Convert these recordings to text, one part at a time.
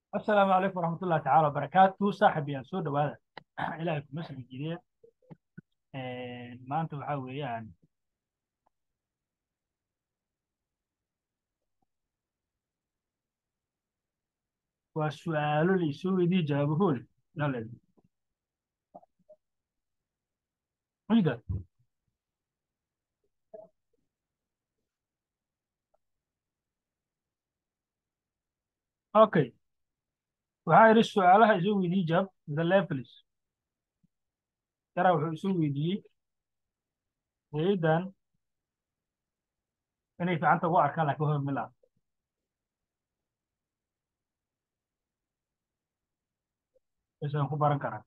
asalaamu calaykum waraxmat ullahi tacaala wabarakaatu saaxib yaan soo dhowaada ilaahay kuma soo jidiye maanta waxaa weeyaan waa su'aalo la isoo weydiye jawaabahoole naled ciida okay waxaa idhi su'aalaha isoo weydiye jawaab the levelis yaraa wuxuu isoo weydiiyey hayaddan inay ficanta ugu arkaan laakiin hor milaa aysan ku baran karaan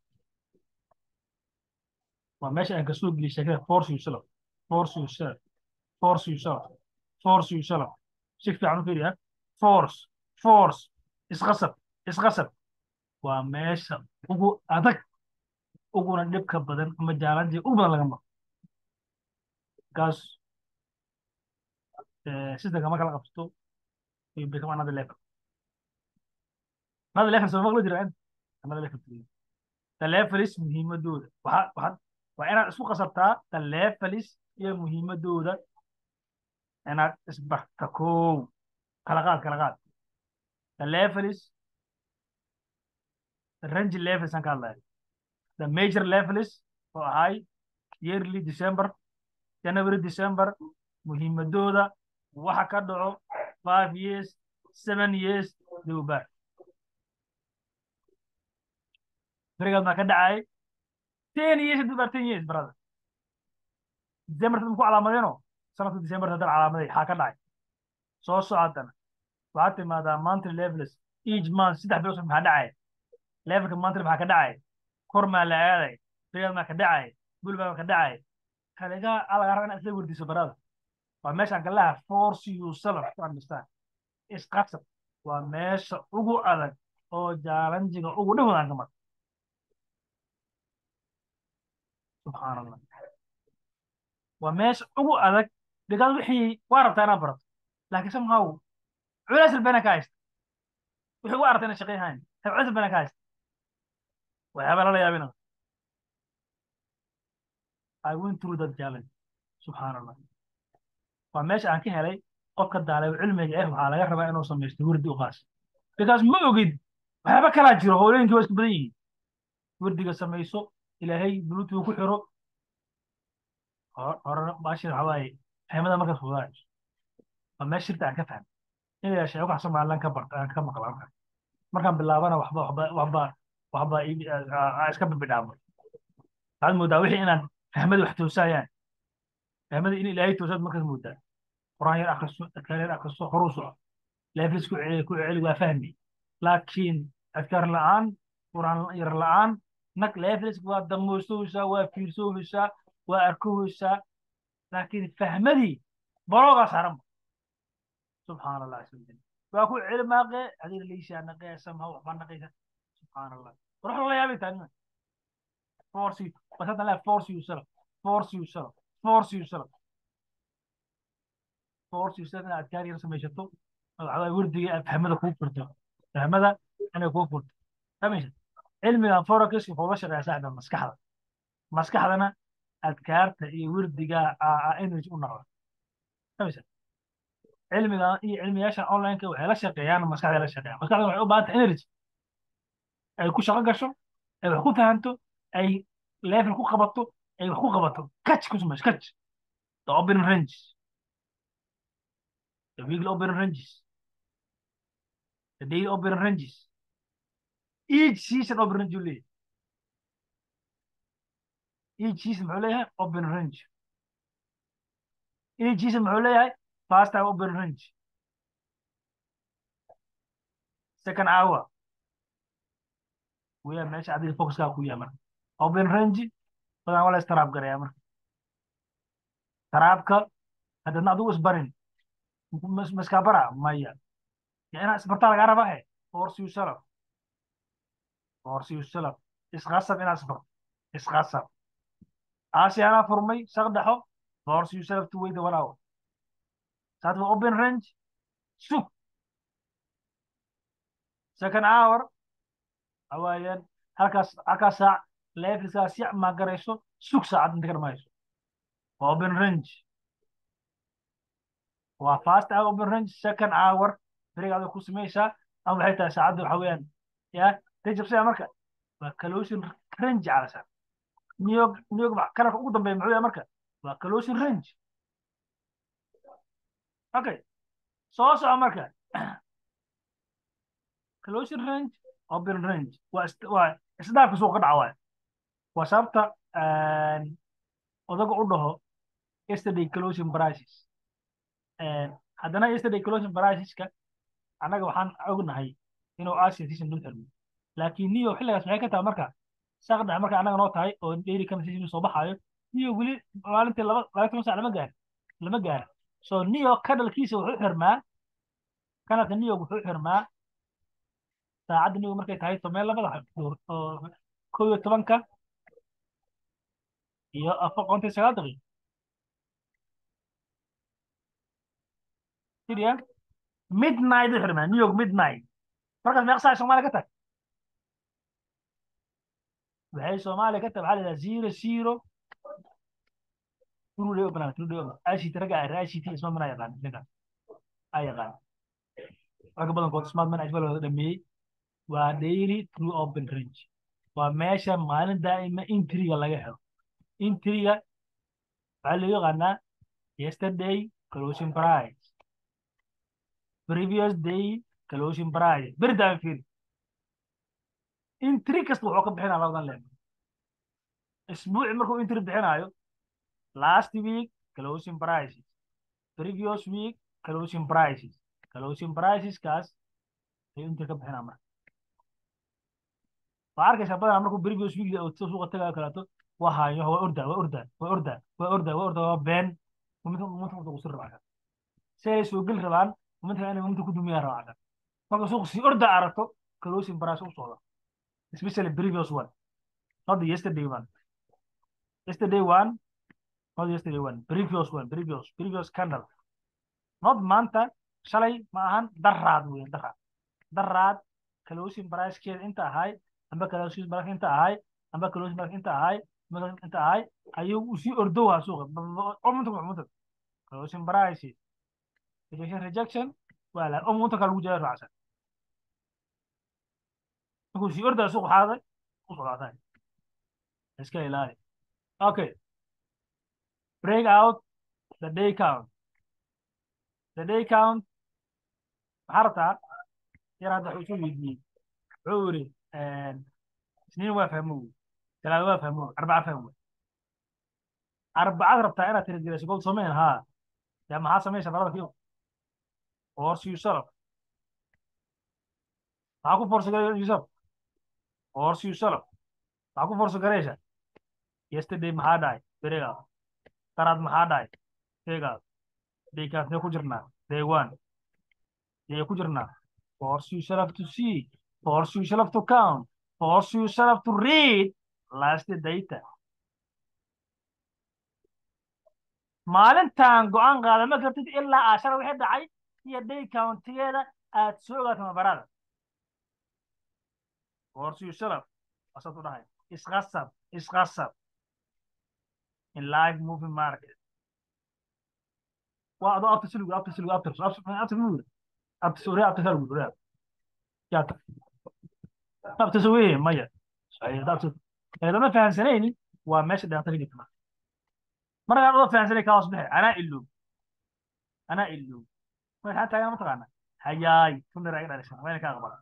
waa meesha aan kasoo geliyay sheekada force yourself force yourself force yourself force yourself si fiican u fiiriya force force isqasab isqasab waa meesha ugu adag uguna dhibka badan ama jaalantii ugu badan laga maro kaas systemka marka la qabsato you become another level another level soo maqlo jira another level the levelis muhiimadooda waxa waxa waa inaad isku qasabtaa the levelis iyo muhiimadooda inaad isbarta kow kala qaad kala qaad the levelis the range levels aan ka hadlaya the major levels oo ahay yearly december january december muhiimadooda waxa ka dhaco five years seven years dowbar berigaad maa ka dhacay ten years dowbar ten years brother december tad ku calaamadeeno sanadka december haddana calaamaday xaa ka dhacay soo socodana waxaad timaadaa monthly levels each month saddex bilood maxaa dhacay levelka monthly maxaa ka dhacay kor maa la aaday berigaad maa ka dhacay bul baa ka dhacay kaligaa alaga raba inaad isla werdiso barada waa meeshaan galaha force you self to understand isqasab waa meesha ugu adag oo jaalanjiga ugu dhan wadaan ka mar subxaan allah waa meesha ugu adag because wixii waa rabtaa inaad barato laakiin somehow culays albana ka haysta wixii waa aragtaa inaad shaqeyhayn culays albana ka haysta waxyaaba lala yaabina I went through that challenge subxaan allah waa meesha aan ka helay qofka daaleeb cilmiga eh waxaa laga rabaa inuu samaysto wirdi u qaas because ma ogid waxyaaba kalaa jiro hooyooyinkii waa isku badan yihiin wirdiga samayso ilaahay bluetooth ku xiro horena baashir waxaa waaye fahmada markaas fudaayso waa meesha shirta aan ka fahmay in la sheego wax somalilan ka barta aan ka maqla markaan markaan bilaabana waxba waxba waxba waxba iska bibidhaamo waxaad moodaa wixii inaan fahmada wax toosayaan fahmada in ilaahay toosaad markaas moodaa quraan yar akriso adkaar yar akriso horuu soco leeflis ku celi ku celi waa fahmi laakiin adkaar la'aan quraan yar la'aan nag leeflis waa damoosooysaa waa fiirsooysaa waa arkoysaa laakiin fahmadii baloogaa saaran subxaan allah asmajal waa ku celi maaqee adiga leyshaa naqee samha waxbaa naqaysa subxaan allah ruux la yaabay taanima force you bas hadda laa force yourself force yourself force yourself force yourself inaad adkaar yar samaysato waxaa wirdiga aad fahmada kuu furto fahmada inay kuu furto fahmaysa cilmigan forex wuxuu la shaqeeyaa saaxda maskaxda maskaxdana adkaarta iyo wirdiga energy u noqda fahmaysa cilmigan iyo cilmiyaashan online-ka waxay la shaqeeyaan maskaxda la shaqeeyaan maskaxda waxay u baahan tahay energy ay ku shaqo gasho ay wax ku fahanto ay level ku qabato ay wax ku qabato catch ku samayso catch the opening ranges the weekly opening ranges the daily opening ranges each season opening range uu leeyahay each season muxuu leeyahay opening range each season muxuu leeyahay first time opening range second hour weya meesha adiga focuskaa ku yahay marka open range badan waa la istaraab garaya marka taraabka haddadna adigu isbarin maskabara maya ya inaa isbartaa lagaa rabaa he force yourself force yourself isqasab inaad isbarto isqasab aasiyaanaa furmay saqdaxo force yourself to wait one hour saad waa open range sug second hour hawaayaan halkaas halkaas saac levelkaas si ma garayso sug saacad inta ka dhamayso waa open range waa fast hour open range second hour berigaada ku samaysaa ama waxay tahay saacadda waxa weeyaan ya rajabsaya marka waa calosin range calasa new york new york kalarka ugu dambeeya muxuu yahay marka waa calosin range okay soo soco marka closin range open range waa waa isdhaafka suuqa dhaca waay waa sababta odaga u dhaho yesterday closing prices haddana yesterday closing priceska annaga waxaan ognahay inuu asia season dul xirmo laakiin new york xilligaas maxay ka tahay marka saaq dhexe marka annaga noo tahay oo daily kana season soo baxaayo new york weli maalintii laba laba toban sac lama gaarin lama gaarin so new york kadhalkiisa wuxuu xirmaa kanalka new york wuxuu xirmaa saacadda new york markay tahay tomeen labada duur oo kow iyo tobanka iyo afar konton iyo sagaal daqiiqo siriya midnight u xirmaa new york midnight markaas meeqa saac soomaaliya ka tag waxay soomaaliya ka tag waxaa la yidhaha zero zero true day open true day open ict ragga ah ict isma mana yaqaan ninkaas a yaqaan ragga badankood smart man ajbal wada dhameeyey waa daily true open range waa meesha maalin daa'ima intriga laga helo intriga waxaa loo yaqaanaa yesterday closing price previous day closing price beri daa'ima fiiri intri kasta wuxuu ka bixinaa labadan leer isbuuci markuu intri bixinaayo last week closing prices previous week closing prices closing prices kaas ayuu intri ka bixinaa marka waa arkaysaa badanaa markuu previous week suuqa tagayo kaleeto waa haayo waa ordaa waa ordaa waa ordaa waa ordaa waa ordaa waa been muminta muminta muminta kusir rabaa si ay soo geli rabaan muminta inay muminta ku dumiyaan rabaa marka suuqa si ordaa aragto closing price u socda especially previous one not the yesterday one yesterday one not yesterday one previous one previous previous candle not maanta shalay ma ahan daraad weyn daraad daraad closing pricekeeda inta ahay amba closing price inta ahay amba closing price inta ahay inta ahay ayuu usii ordowaa suuqa omunta closing price rejection rejection waa la omunta kale lagu jaya raacsan markuu sii ordaa suuq xaaday u socdaataa iska ilaali okay break out the day count the day count maxaa rabtaa yar hadda wuxuu isu weydiiyey wuxuu yiri isniin waa fahmo talaado waa fahmo arbaca fahmo arbacad rabtaa inaad tirigelayso gold samayn haa yaa maxaa samaysa barada kiyo force yourself maxaa ku force garay yourself force yourself maxaa ku force garaysa yesterday maxaa dhacay beregaa daraad maxaa dhacay sheegaa daykaasnee ku jirnaa day one yay ku jirnaa force yourself to see force yourself to count force yourself to read last data maalintan go-aan qaadama kartid ilaa aashara wixii dhacay iyo day countigeeda aad soo ogaato mabarada force yourself asaad u dhahay isqasab isqasab in live moving market waa adoo abta siligu abta siligu abta abta mugura abta sore abta saligu sore yaata abta saweye maya abta eedama fahansanaynin waa meesha dhibaato ka jirta markaan adoo fahansanay kaa hoos baxay anaa iloob anaa iloob waxaa taagan mataqaana hayaay tunir ay dhalishan wayna ka aqbala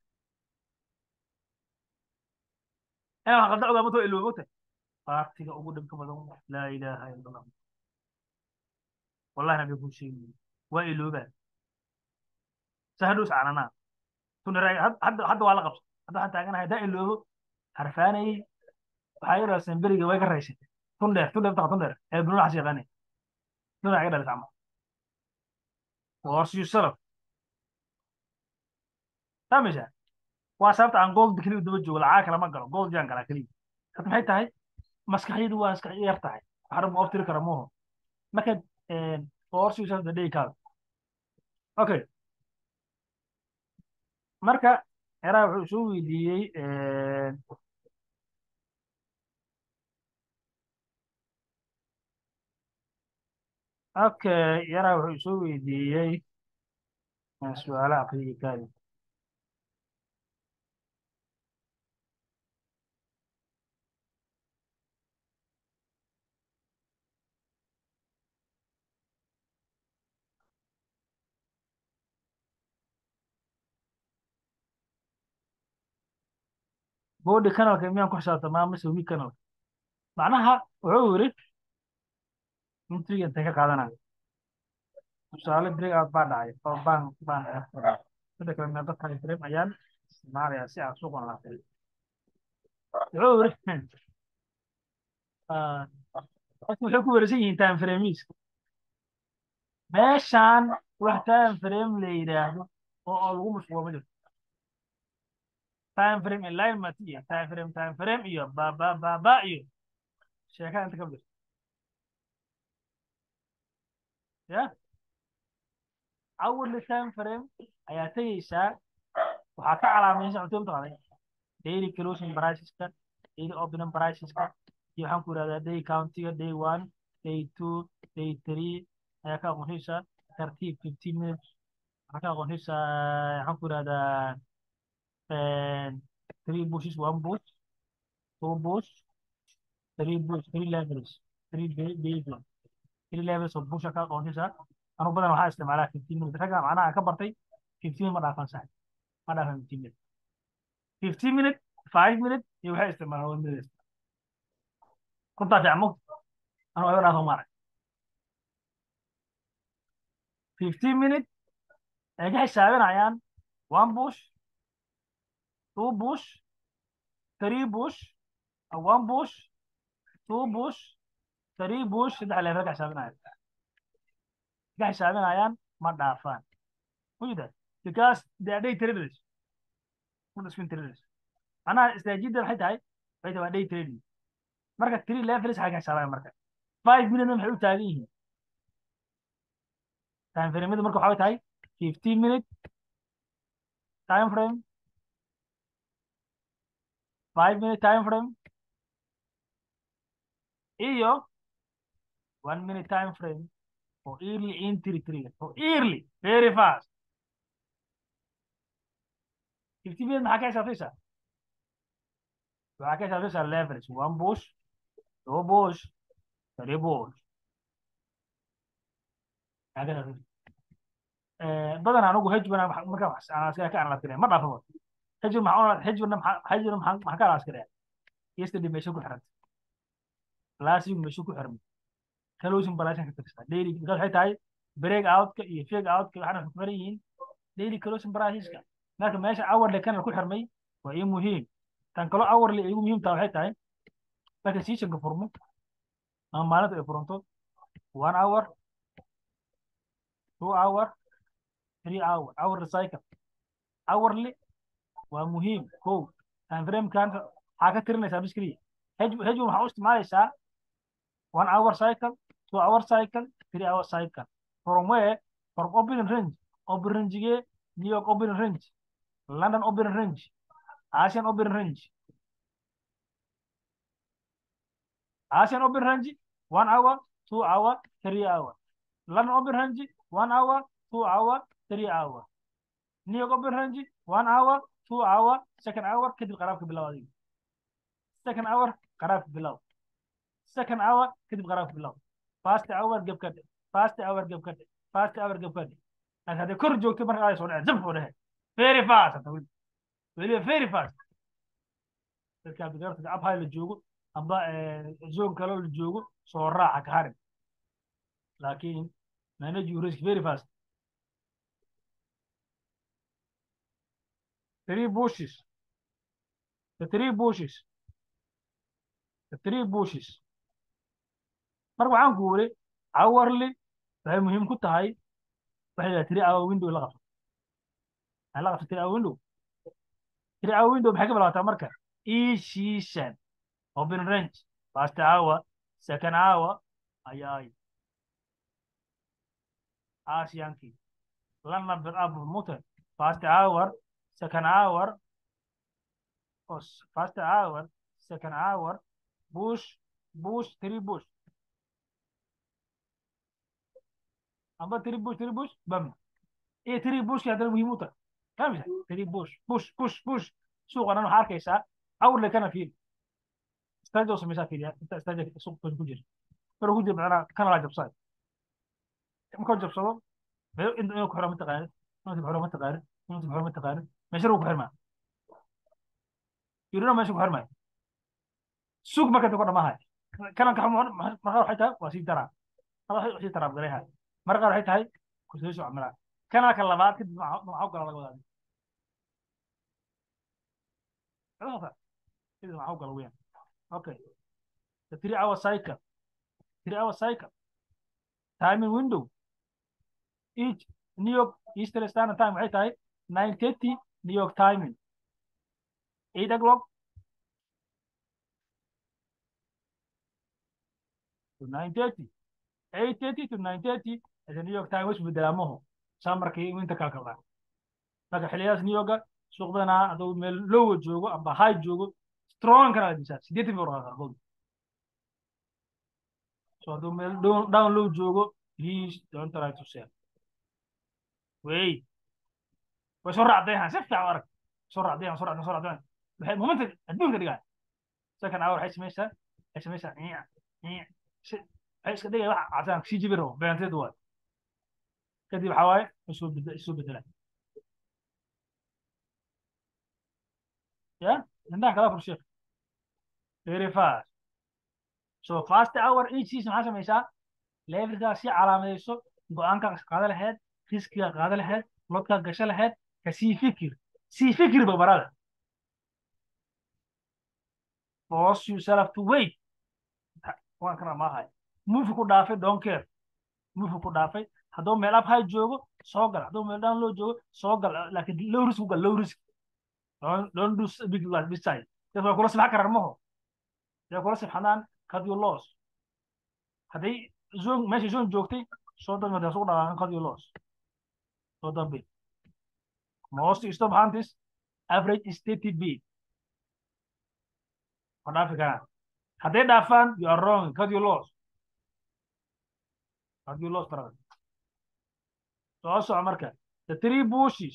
ina wax qalda ogaa matoo iloob ogtahay baartiga ugu dhibka badan laa ilaaha ila allah wallahi nabi kuu sheegi waa iloobaa sahadhows cananaa tunira hadda hadda waa la qabsa hadda waxaan taaganahay haddaan iloobo harfaanayey waxaa i dhaliseen beriga way ka raysay tun dheer tun dheer taqa tun dheer ee bunula xas yaqaanay tunira iga dhalis camal force yourself fahmaysaa waa sababta aan gold keliya daba joogo lacag kale ma galo gold yaan galaa keliya hadda maxay tahay maskaxyadu waa maskax yar tahay waxaa ma oftiri kara muuhu marka force yourself the day count okay marka yaraa wuxuu soo weydiiyey okay yaraa wuxuu soo weydiiyey su-aalo aqriyi kaadi body canalka miyaan ku xisaabtamaa mise weak canalka macnaha wuxuu yiri intriga intay ka qaadanaya tusaale break out baa dhacay oo baan baan sida kale meel dadka frame ayaan isticmaalaya si aan suuqan laafay wuxuu yiri dadku waxay ku wareersan yihiin time frames meeshaan wax time frame la yidhaahdo oo oo lagu mashquulo ma jirto time frame alignment iyo time frame time frame iyo ba ba ba ba iyo sheekada inta ka jirto ya awal time frame ayaa tegeysaa waxaa ka calaamaysan cunto mataqaanay daily closing priceska daily opening priceska iyo waxaan ku yidhahdaa day countiga day one day two day three ayaa ka aqoonsanaysaa tartiib fifteen minutes waxaa ka aqoonsanaysaa waxaan ku yidhahdaa three bushes one bush two bush three bush three levels three day days three levels of busha ka aqoonsanaysaa anu badan waxaa isticmaalaa fifteen minutes ragga macnaha aan ka bartay fifteen ma dhaafan sax ma dhaafan fifteen minutes fifteen minutes five minutes iyo waxay isticmaalaan one minute kuntaa fiicmo anu ayba dhaafan maarag fifteen minutes ay ka xisaabinayaan one bush two bush three bush one bush two bush three bush saddex level ka xisaabinayaan ka xisaabinayaan ma dhaafaan wujida because they are day traders kuna swing traders macnaha istaajidda waxay tahay waxay tahay waa day trading marka three levels waxay ka xisaabinayaan marka five minute waxay u taagan yihiin time frame marka waxay tahay fifteen minute time frame five minute time frame iyo one minute time frame for early entry trigger for early very fast fifteen minute maxaa ka xisaabtaysaa waxaa ka xisaabtaysaa levels one bush two bush three bush badan anigu hejbana marka askara ka analaskare ma dhaafo hejb hejbana hejbana maxaa ka analaskare yesterday meesha ku xiranta classic meesha ku xirmay closing balance ka tirsan daily because waxay tahay break outka iyo fake outka waxaana ku xiran yihiin daily closing priceska marka meesha hourly kana ku xirmay waa ii muhiim tan kalo hourly igu muhiim tahay waxay tahay marka seasonka furmo ama maalinta ay furanto one hour two hour three hour hourly cycle hourly waa muhiim ko time frame kan waxaa ka tirinaysaa bis keliya hejbu hejbu waxaa u isticmaalaysaa one hour cycle two hour cycle three hour cycle from where from opening range open rangege new york opening range london opening range asian opening range asian opening range one hour two hour three hour london opening range one hour two hour three hour new york opening range one hour two hour second hour kadib qaraabka bilow adiga second hour qaraabka bilow second hour kadib qaraabka bilow fast hour gab ka dhe fast hour gab ka dhe fast hour gab ka dhe laakiin hadday kor joogto marka ay soo dhaceen zab soo dhehe very fast hata weli weliba very fast dadka abdigarta abhay la joogo amba zone kaloo la joogo soo raaca ka harin laakiin manage your risk very fast three bushes the three bushes the three bushes marka waxaan ku wuri hourly waxay muhiim ku tahay waxay dhahay three hour window la qabto maxay la qabto three hour window three hour window maxay ka bilaabataa marka each season open range first hour second hour ayaay asiankii lana bid up mute first hour second hour was first hour second hour push push three push amba three push three push bam iyo three push haddana muhiim u tahay فاهمش three push push push push suuqan waxaa arkaysaa awrle kana fiil استاجو سميسا فيديا انت استاجو سوق كنت كجير maruu ku jiro macnaha kana laa jabsaday markuu jabsado inuu inuu ku xiro mataqaanid inuu ku xiro mataqaanid inuu ku xiro mataqaanid meesha ku xirmaa yurina meesha ku xirmaayo suuq marka ku dhamahay kalan ka marka waxay tahay waa sii daraa hada waxay sii taraab gareeha marka waxay tahay ku soo soo camala kana ka labaad kadib maxaa gala laga wadaa kadib maxaa gala weeyaan okay the three hour cycle three hour cycle. Timing window. Each New York Eastern Standard Time waxay tahay 9:30 New York timing. 8 o'clock to 9:30. 8:30 to 9:30 is New York time which bedelaamaho samarkii inta kala kala. Marka xilliyaas New York suuq badanaa adoo meel low joogo amba high joogo strong kana dhisa 80 bor qaarkood. So hadduu meel down low joogo, please don't try to sell. Wait. way soo raacdayhan si fiican arag soo raacdayhan soo raacdayhan soo raacdayhan waxay momenta adduunka dhigaa second hour waxay samaysaa waxay samaysaa niic niic si waxay iska dhigaya wax cadaan sii jibi rabo beenteed waay kadib waxaa waaye isoo bedela isoo bedela ya indhaha kala fur sheekh very fast so fast hour each season maxaa samaysaa levelkaa si calaamadayso go-aankaa qaada lahayd riskiga qaada lahayd lodkaa gasho lahayd ka sii fikir sii fikir babarada force yourself to wait waan kana maahay mufi ku dhaafay don't care mufi ku dhaafay hadduu meel up high joogo soo gal hadduu meel down low joogo soo gal laakiin low risk gal low risk don't don't do big like this side dad waa kula sibxa karar maho dad kula sibxanaan cut your loss hadday zone meesha zone joogtay soo dambe hadday sugu dhaqaaqan cut your loss soo dambe most stop hunters average is 30 bid ma dhaafi karaan hadday dhaafaan you are wrong cut your loss cut your loss brother soo soco marka the three bushes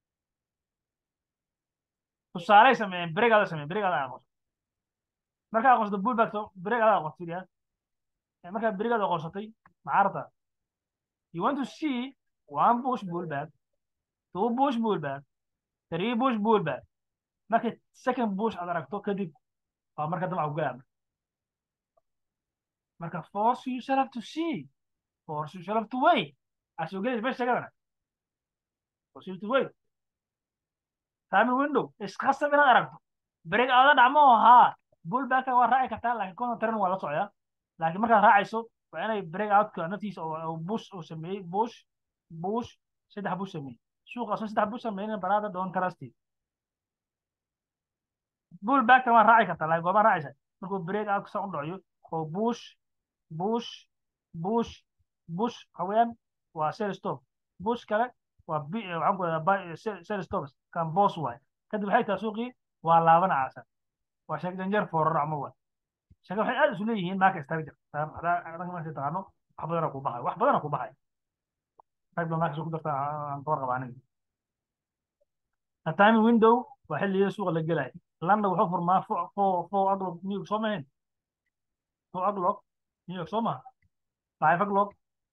tusaaley sameeyeen beregaada sameeyeen beregaada aqoonso markaa aqoonsato bullback beregaada aqoonso fiiriya markaa beregaada aqoonsatay macarta you want to see one bush bullback two bush bullback three bush bullback marka second bush aad aragto kadib waa marka damca ugalaa marka force yourself to see force yourself to wait asoo gelis meesha sheegadana force you to wait timing window isqasab inaad aragto break aada dhacmo haa bullbacka waa raaci kartaa laakiin kona taran waa la socdaa laakiin markaad raacayso waa inay break outka naftiisa oo bush uu sameeyey bush bush saddex bush sameeyey suuqaasoo saddex bush sameeyna baraada doon trusty bullbackta waa raaci kartaa laakiin goobaa raacaysa markuu break outka sa u dhacayo oo bush bush bush bush haween waa sell stop bush kale waa waxaan ku dhadaa sell stops kan boss waay kadib waxay tahay suuqii waa laaban caasan waa sheeg janjeer foorar ama waay sheege waxay aad isu leeyihiin marka structure hadaa marka taqaano wax badana ku baxay wax badana ku baxay qayb ba markas ku darta aan kawar qaba aniga the timing window waa xilliga suuqa la gelaya london wuxuu furmaa four four o'clock new york soo mahayn four o'clock new york soo maha five o'clock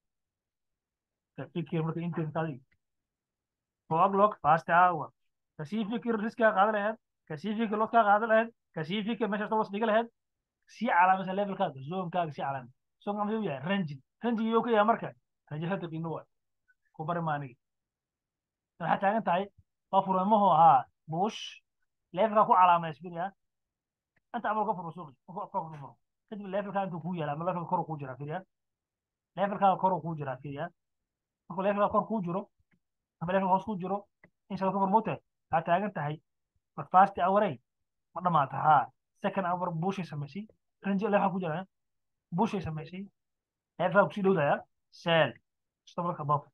fikir marka internetkaadi four o'clock fast hour kasii fikir riskiga qaada lahayd kasii fikir lodkaa qaada lahayd kasii fikir meesha toos dhiga lahayd sii calaamaysa levelkaaga zoomkaaga sii calaamay zoomka muxuu yahay ranjin ranjin iyuu ka yahay marka ranjin hada qiimo waay ku bari maanigi waxaa taagan tahay waa furamahu ahaa bush levelkaa ku calaamaysa fiiriya inta amal ka furo suuqi ka furo kadib levelkaa intuu kuu yaala ama levelka kor kuu jiraa fiiriya levelkaaga kor kuu jiraa fiiriya markuu levelkaa kor kuu jiro ama levelka hoos kuu jiro in shaba ka furmute waxaa taagan tahay war fast hourey ma dhamaata haa second hour bushay samaysay ranji levelkaa ku jira bushay samaysay levelkaa kusii dhowdaya sell stop above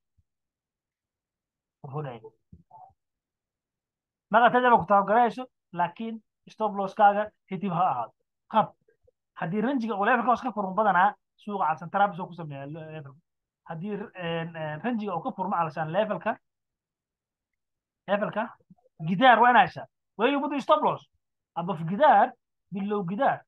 wuxuu dhahay marka tajaba ku tabagarayso laakiin stop losskaaga hitib ha ahaado qab haddii ranjiga uu levelka hoos ka furmo badanaa suuqa calsan trabis oo ku sameeya levelka haddii ranjiga uu ka furmo calshan levelka levelka gidaar waa inaa heshaa where you put the stop loss above gidaar below gidaar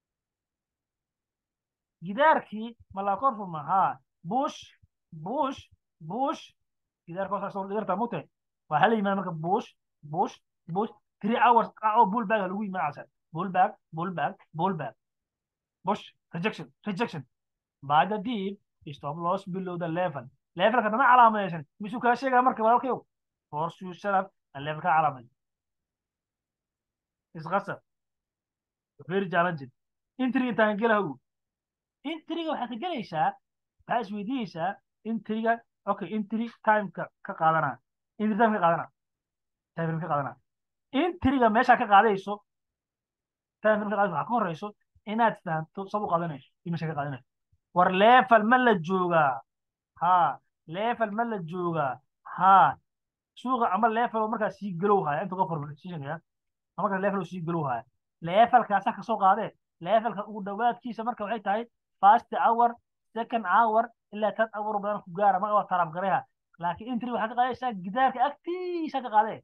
gidaarkii ma la kor furma ha bush bush bush gidaarka hoos asoo dhigartaa mute waa hala yimaada marka bush bush bush three hours oo bullback lagu yimaada calsan bullback bullback bullback bush rejection rejection by the deep stop loss below the level levelka dana calaamadaysan misuu kaa sheegaa marka walaalkayow force you shut up and levelka calaamay isqasab very challenging entry intaan gelaha intriga waxaad ka gelaysaa waxaa isweydiinaysaa intriga okay intri timeka ka qaadana intri time ka qaadana time ka qaadana intriga meesha ka qaadayso time ka qaadayso waxaa ka horeyso inaad fahamto sab u qaadanayso iyo meesha ka qaadanayso war level ma la joogaa ha level ma la joogaa ha suuqa ama level oo markaa sii galow haya intuu ka formulation ama markaa level oo sii galow haya levelkaasa ka soo qaadee levelka ugu dhawaadkiisa marka waxay tahay first hour second hour ilaa third hour badan ku gaara marka waa tarab gareha laakiin intri waxaa ka qaadaysaa gidaarka agtiisa ka qaadee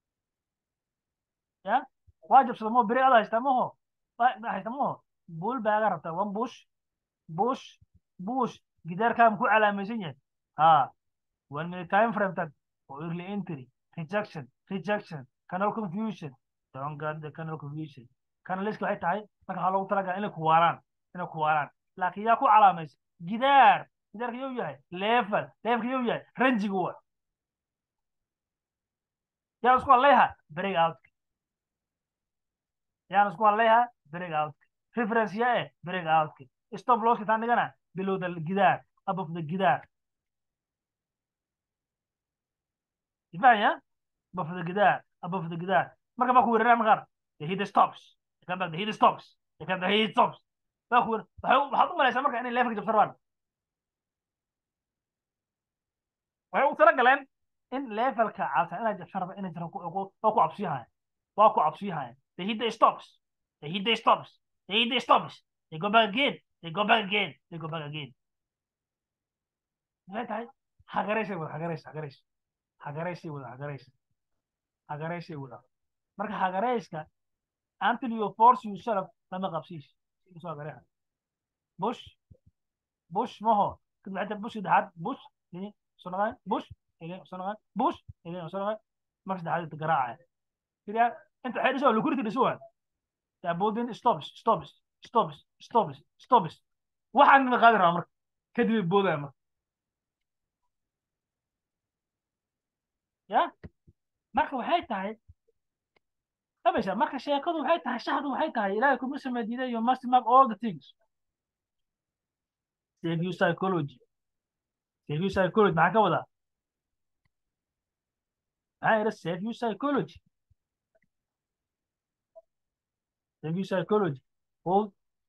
ya waa jabsada mo beri ada haysta maho haysta maho bull baaga rabtaa one bush bush bush gidaarkaa muku calaamaysan yahay ha one minute time frame tag oo early entry rejection rejection canal confusion don't get the canal confusion canaliska waxay tahay marka waxaa loogu talagalaa inay kuwaalaan inay kuwaalaan laakiin yaa ku calaamaysa gidaar gidaarka yuu yahay level levelka yuu yahay ranjiga wa yaan isku hadlayha break out yaan isku hadlayha break out reference ya eh break out stop loss taan dhigana below the gidaar above the gidaar ifahaya above the gidaar above the gidaar marka baa ku weeraraya markaar the heat stops the come back the heat stops the come the heat stops baa ku waxaad u malaysaa marka inay levelka jabsan rabaan waxay u tala galeen in levelka cabsan inay jabsan rabaan inay jiran waa ku cabsiyahayan waa ku cabsiyahayan the heat stops the heat stops the heat stops they go back again they go back again they go back again maxay tahay hagaraysay wada hagarays hagarays hagaraysay wada hagarays hagaraysay wada marka hagarayska until you force yourself lama qabsiis soo hagareha bush bush maho kadib xataa bush saddexaad bush ini soo noqon bush ini soo noqon bush ini soo noqon marka saddexaad inta garaacaya kiriya inta waxay dhiso liquidity dhiso waa taabodin stops stops stops stops stops waxaan ma qaadi rabaa marka kadib ay boodaya marka ya marka waxay tahay abasha marka sheekadu waxay tahay shaxdu waxay tahay ilaahay kuma samadiiday you must map all the things save you psychology save you psychology maxaa ka wadaa maxaa yidha save you psychology save you psychology hold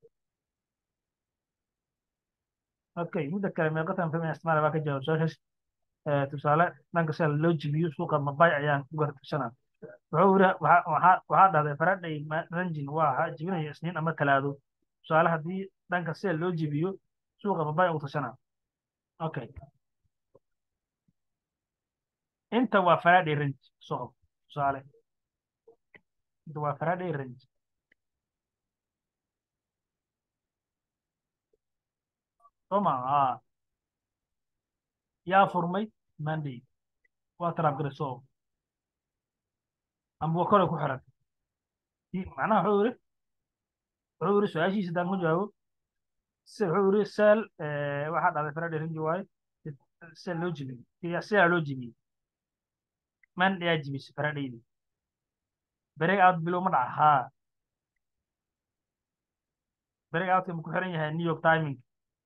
okay midda kale meeqatan fahmaya isticmaala baa ka jawaab su-aashaas tusaale dhanka sida loo jibiyo suuqa mabay ayaan ku gartushanaa wuxuu yiri waxaa dhahday faraday ranjin waa jibinaya isniin ama talaado tusaale haddii dhanka sida loo jibiyo suuqa mabay u tashanaa okay inta waa faraday range socob tusaale inta waa faraday range soma aa yaa furmay monday waa taraab garay socob amba waa kore ku xiran macnaha wuxuu yiri wuxuu yiri su-aashiisa haddaan ku jawaabo se wuxuu yiri seel waxaa dhacday faraday rangi waaye seel loo jibiyey seelaa loo jibiyey man ayaa jibisay faradaydi break out bilow ma dhaca haa break outka ma ku xiran yahay new york timing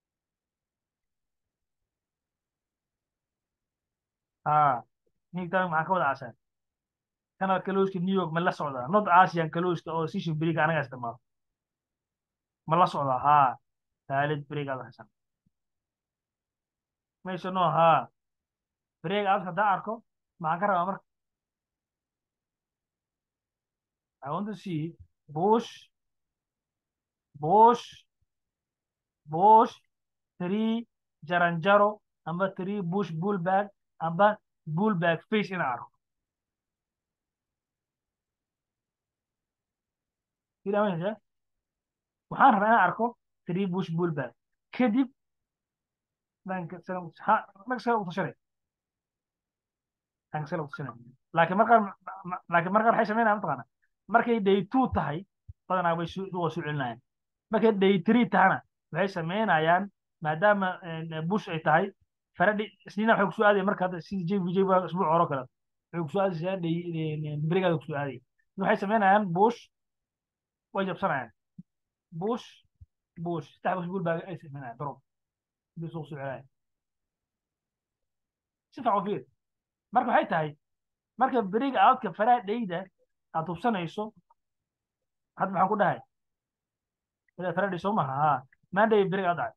haa new york timing maxaa ka wada casaan kana kalooska new york ma la socdaa not asian kalooska oo sishu beriga anaga isticmaalo ma la socdaa haa taalid break out hasan meesha no haa break out haddaan arko maxaan ka rabaa marka I want to see push push push three jaranjaro amba three push pull back amba pull back face in arko kida waysa waxaan rabaa inaan arko three push pull back kadib dhanka sare ha dhanka sare u tashanay dhanka sare u tashanay laakiin markaan laakiin markaan waxay sameynayaan mataqaana markay day two tahay badanaa way soo waa soo celinayaan markay day three tahana waxay sameynayaan maadaama bush ay tahay faradhi isniina waxay kusoo aadaya marka hadda sida j v j baa isbuuc horo kale waxay kusoo aadaysaa day berigaada kusoo aadaya waxay sameynayaan bush way jabsanayaan bush bush saddex bush bul baa ay sameynayaan drop bis soo soconaya si fiican u fiir marka waxay tahay marka beriga aadka faraha dhayda aad hubsanayso hadda maxaan ku dhahay ila faradhi soo maha ha maanday beriga aad dhacay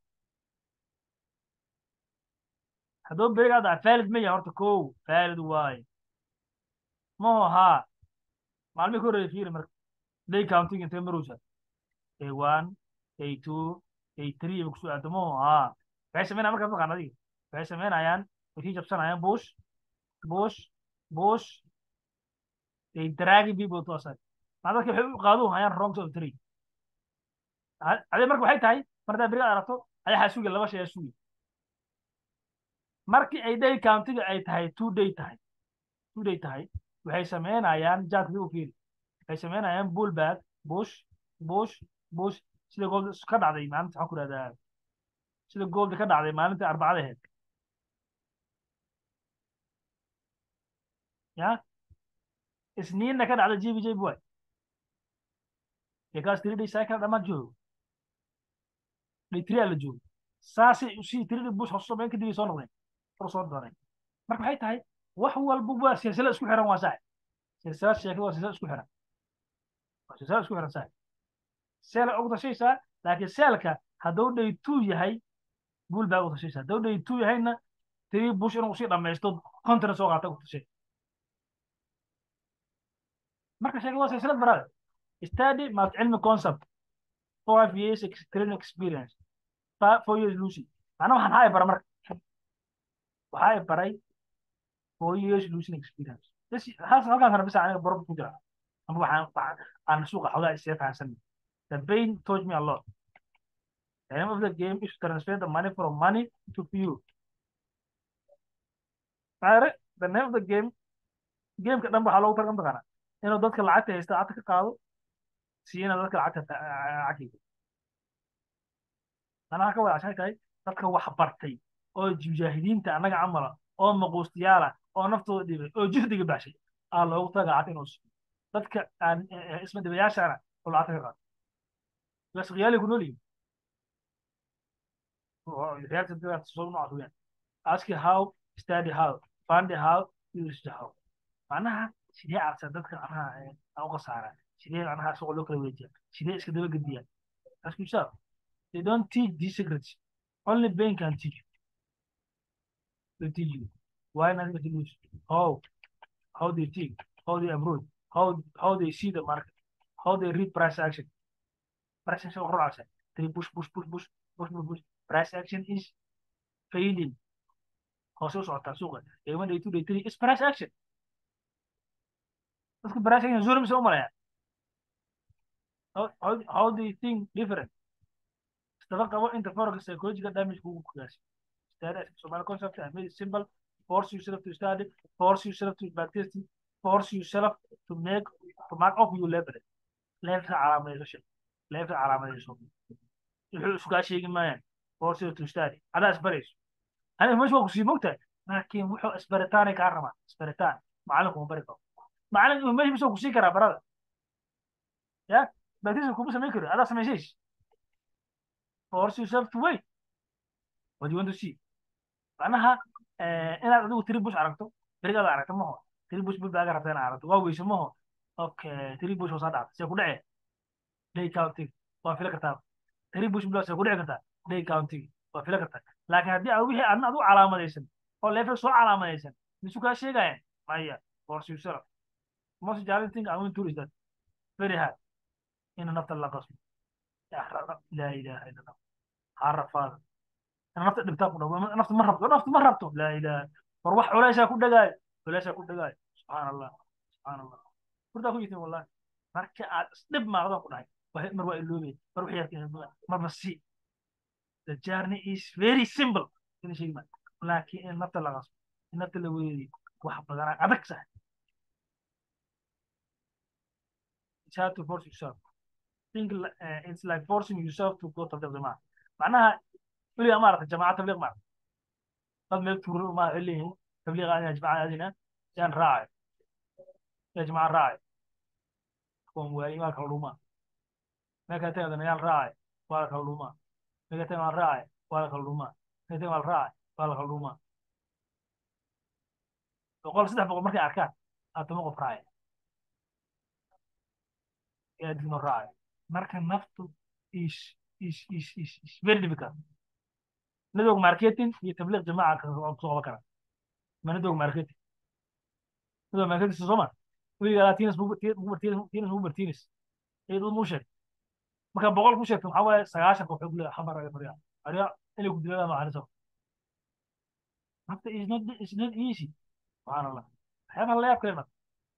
hadduu beriga aad dhacay faalid ma yahay horta kow faalid waaye maho haa maalmihi ka horreeya fiiri marka day counting intee marowsa day one day two day three ba kusoo aado maho haa waxay sameynayaan markaas maqaan adiga waxay sameynayaan way sii jabsanayaan bush bush bush they dragging people to aside maa dadka waxay u qaadu hayaan wrong of three adee marka waxay tahay mar haddaa beriga aragto ayaxaa sugi laba shay aa sugi markii ay day countiga ay tahay two day tahay two day tahay waxay sameynayaan jaadka u fiiri waxay sameynayaan bullback bush bush bush sida gold ka dhacday maalinta waxaan ku rahdaa sida goolda ka dhacday maalintii arbacada ahayd ya isniinna ka dhacda j b j boy because three day cycle dhammaan joogo day three aa la joogo saasay usii three day bush hoos samayn kadib ay soo noqdeen kor soo doonay marka waxay tahay wax walba waa silsila isku xiran waa sax silsilad sheekada waa silsilad isku xiran waa silsilad isku xiran sax seela ugu tashaysaa laakiin seelka hadduu day two yahay buul baa ugu tashaysaa hadduu day two yahayna three bush inuu sii dhammaysto content soo qaata ugu tashay marka sheekada waa silsilad barada study must cilmi concept five years training experience four years lucy macna waxaan haa bara marka waxaa baray four years losing experience halkaas rabisa aniga baro ku jira ama waxaan aan suuqa xogaa isee fahansan the pain taught me a lot the aim of the game is to transfer the money from money to you maare the name of the game gameka dhan waxaa loogu targan taqaana inuu dadka lacagta haysta lacagta ka qaado siina dadka lacagta lacagtayda anaha ka wada cashay tahay dadka wax bartay oo mujaahidiinta annaga camala oo maquustiyaala oo naftooda dhibay oo juhdiga baxshay aa loogu taga lacagta inuu siiyo dadka aan isma dhibayaashaana oo lacagta ka qaado bas khiyaali ku nool yihin reacta dadka soo noocaas weyaan ask how study how find how use how macnaha sidee cabsa dadka macnaha aan u qasaaraan sidee macnaha suuqa loo kala weejiya sidee iska daba gediyaa ask yourself they don't teach these secrets only Ben can teach you they teach you why not to lose how how they think how they approach how how they see the market how they read price action price action overall action they push push push push push push push price action is failing hoose u socotaa suuqa day one day two day three is price action dadka price action zulm se u malaya how, how, how do you think different istaba qabo inta forex psychological damage kugu kugaasi study Somali concept I made it simple force yourself to study force yourself to practice force yourself to make to mark up your level level calaamadayso shay level calaamadayso wuxuu isugaa sheegi maayaan force yourself to study adaa isbarayso aniga meesha waa kusii mogtahay laakiin wuxuu isbaritaanay kaa rabaa isbaritaan macalinku ma bari karo macalin meesha bisoo kusii karaa barada ya baptism kuma samayn karo adaa samaysaysh force yourself to wait what do you want to see macnaha inaad adigu tiri bush aragto berigaada aragto maho tiri bush baaga rabta inaad aragto waa weyse maho okay tiri bush hoosaa dhacda see ku dhacee day counting waa fila kartaa tiri bush baa see ku dhici kartaa day counting waa fila kartaa laakiin haddii aad wixii adna adigu calaamadaysan oo leefel soo calaamadaysan misu kaa sheegayaan maya force yourself most challenging thing I want to do is that very hard ina nafta la qasbo laa ilaaha illa allah maxaa rafaada ina nafta dhibtaa ku dhaw nafta ma rabto nafta ma rabto laa ilaaha war wax culaysaa ku dhagaayo culaysaa ku dhagaayo subxaan allah subxaan allah hurdaa ku jirtin wallahi marka aad isdhib maaqdaan ku dhahay mar waa iloobay mar wax yarka marba si the journey is very simple ina sheegi maa laakiin in nafta la qasbo in nafta la weeriyo wax badanaa adag sax it's hard to force yourself think uh, it's like forcing yourself to go to the jamaca macnaha weligaa maarata jamaca tabliiq maarata dad meel tuuro ma leeyihin tabliiq adina jamaca adina yaan raacayo ya jamaca raacayo kuwan waayi waa kala dhumaa meelkaa tagadana yaan raacayo waa la kala dhumaa meelkaa tagan waan raacayo waa la kala dhumaa meelkaa tagan waan raacayo waa la kala dhumaa boqol saddex boqol markay arkaan aatama qof raacaya yaa digno raacayo marka naftu is is is is is very difficult network marketing iyo tabliiq jamaaca kusoo qaban kara ma network marketing network marketing sooma weligaa tinas tinas ugu bartinis iyadu muu sheeg marka boqol ku sheegto maxaa waaye sagaashan koox xog leeyahay xamar aga fariya ariya inay ku diladaa macaaniso nafta is not is not easy subxaan allah waxyaabaha la yaab kale nafta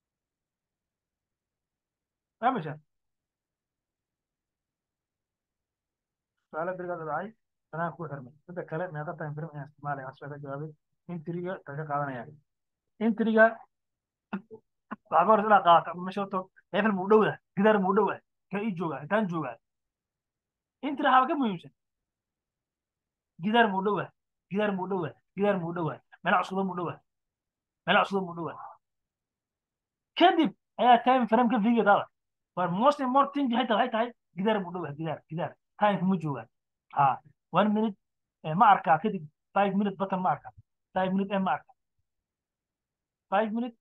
fahmaysaa su'aalo berigaa dhacay sanaan ku xirmay midda kale meeqa time frame ayaan isticmaalaya waxaa ka jawaabay intriga ka qaadanaya intriga waxaa ka hor inaad qaadato ama meesha horto efel muu dhowda gidaar muu dhowda ka ii jooga intaan joogaa intri waxaa ka muhiimsan gidaar muu dhowda gidaar muu dhowda gidaar muu dhowda meel cusubda muu dhowda meel cusubda muu dhowda kadib ayaa time frame ka fiiga taada but most important thing waxay tahay waxay tahay gidaar muu dhowda gidaar gidaar time kuma joogaan ha one minute ma arkaa kadib five minute button ma arkaa five minute m ma arkaa five minute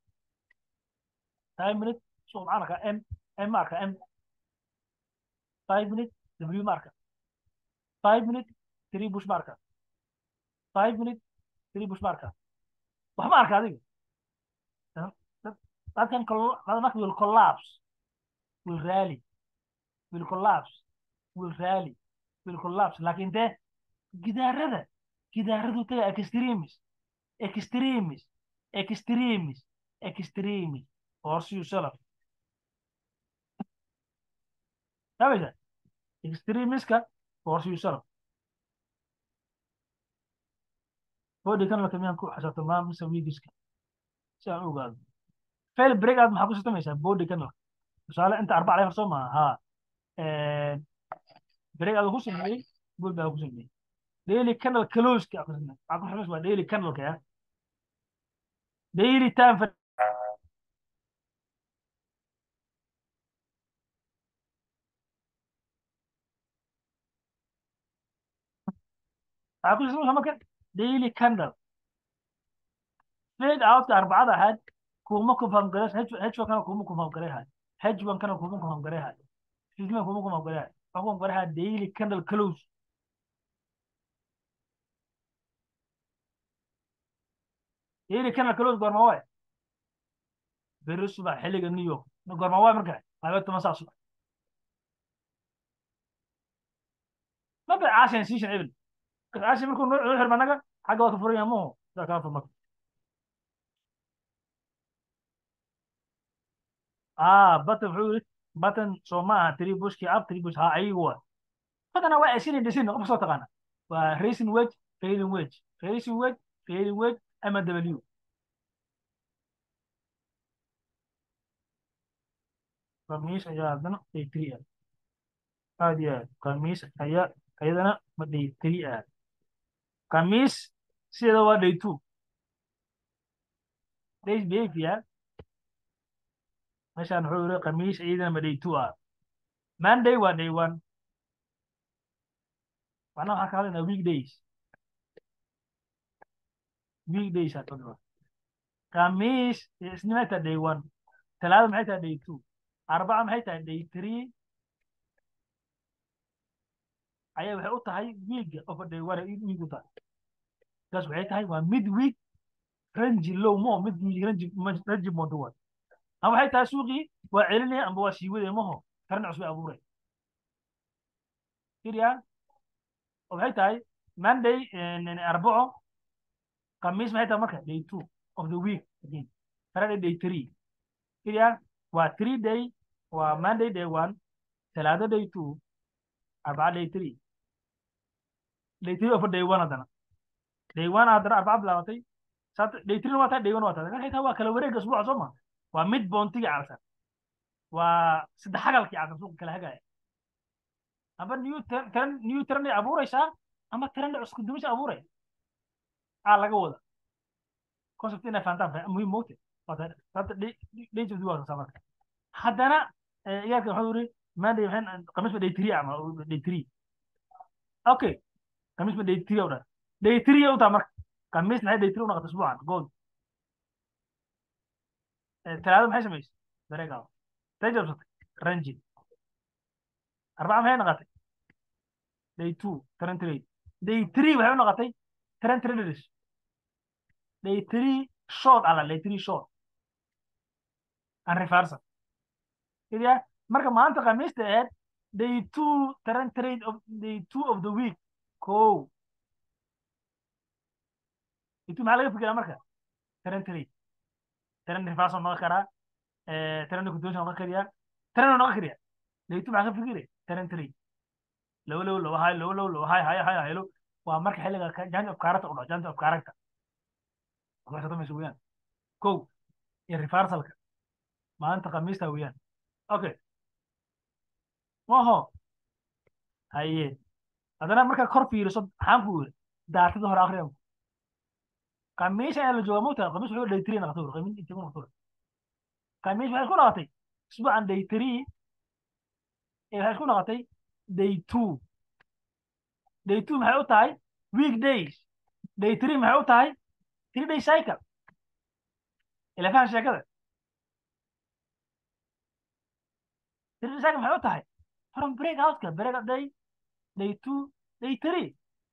five minute so maxaan arkaa m m ma arkaa m five minute w ma arkaa five minute three bush ma arkaa five minute three bush ma arkaa wax ma arkaa adiga that can that will collapse will rally will collapse will rally will collapse laakiin dee gidaarada gidaaradu taga extremis extremis extremis extremis force yourself sabaysa extremiska force yourself body kan lakamiyaan ku xasabto maa mise wiigiska si aan u ogaado fail break aad maxaa ku sitamaysaa body canal tusaale inta arbac leefar soo maaha haa break aad ku sameeyey gool baa ku sameeyey daily canal closeka waxaa ku xamas waa daily canalka ya daily time for waxaa ku sameeyey marka daily canal fade outka arbacada ahayd kuma ku fangareys h1 kana kuma ku fangareehay h1 kana kuma ku fangareehay fifteen kuma ku fangareehay waxaa ku fangareehay daily canal close daily canal close goorma waay beri subax xilliga new york goorma waay marka laba toban saa subax ma bay caashan siishan ebel caashan markuu noo xirma naga xagga waa ka furan yahay muhu sidaa kaa furmaka ah button wuxuu yiri button soo ma aha three bushkii up three bush ha ayagu waa badana waa asin dhisin qof soo taqaana waa racing wedge failing wedge racing wedge failing wedge ama w khamiis ayaa haddana day three ah aad iyo aad khamiis ayaa ayadana ma day three ah khamiis sideeda waa day two days behavior meeshaan wuxuu yiri khamiis ciidana ma day two ah monday waa day one macnaha waxaan ka hadlaynaa weekdays weekdays aa kadhiba khamiis isni maxay tahay day one talaada maxay tahay day two arbaca maxay tahay day three ayaa waxay u tahay weega over day one ay week u tahay taas waxay tahay waa mid week rangi low mo mid rangi rangi monto one ama waxay tahay suuqii waa celinaya amba waa sii wadaya maho tarna cusub ay abuuray fiiriya oo maxay tahay monday arbaco khamiis maxay tahay marka day two of the week again friday day three fiiriya waa three day waa monday day one talaado day two arbaca day three day three of day one haddana day one haddana arbaca bilaabatay day three waa tahay day one waa tahay maxay tahay waa kala wareegga usbuuca soo ma waa mid boontigii calsan waa saddex hagalkii calsan suuqa kala hagaya amba new tran new trend ay abuuraysaa ama trend cusku dumisha abuuraya aa laga wada concept inay fahantaan muhiim moogte hada dhejudi waa sasa marka haddana iyaarka waxuu yiri monday maxay khamiisba day three ama day three okay khamiisba day three u dhan day three u taa marka khamiis maxay day three u noqotay usbuucan gold talaado maxay samaysay dareegaa tay jabsatay ranjin arbaca maxay noqotay day two trend trade day three waxay u noqotay trend traders day three short ala day three short and reversal idiya marka maanta khamiista ahayd day two trend trade of day two of the week ko day two maxaa laga fikiraa marka trend trade trend reversal noqon karaa trend continuation noqon kariyaa trend noqon kariyaa day two maxaa ka fikire trend trade low low low high low low low high high high high low waa marka xilliga change of character u dhaco change of character waxasamaysa weeyaan kow iyo reversalka maanta khamiista weeyaan okay maho haye haddana markaa kor fiiriso maxaan ku yiri daatada hore akhriya khamiis ayaa la joogaa mugtaa khamiis wuxuu day three naqatay khamiis intii ku naqatay khamiis waxay isku naqatay isbuucan day three ee waxay isku naqatay day two day two maxay u tahay week days day three maxay u tahay three day cycle ila fahan sheekada three day cycle maxay u tahay from break outka break out day day two day three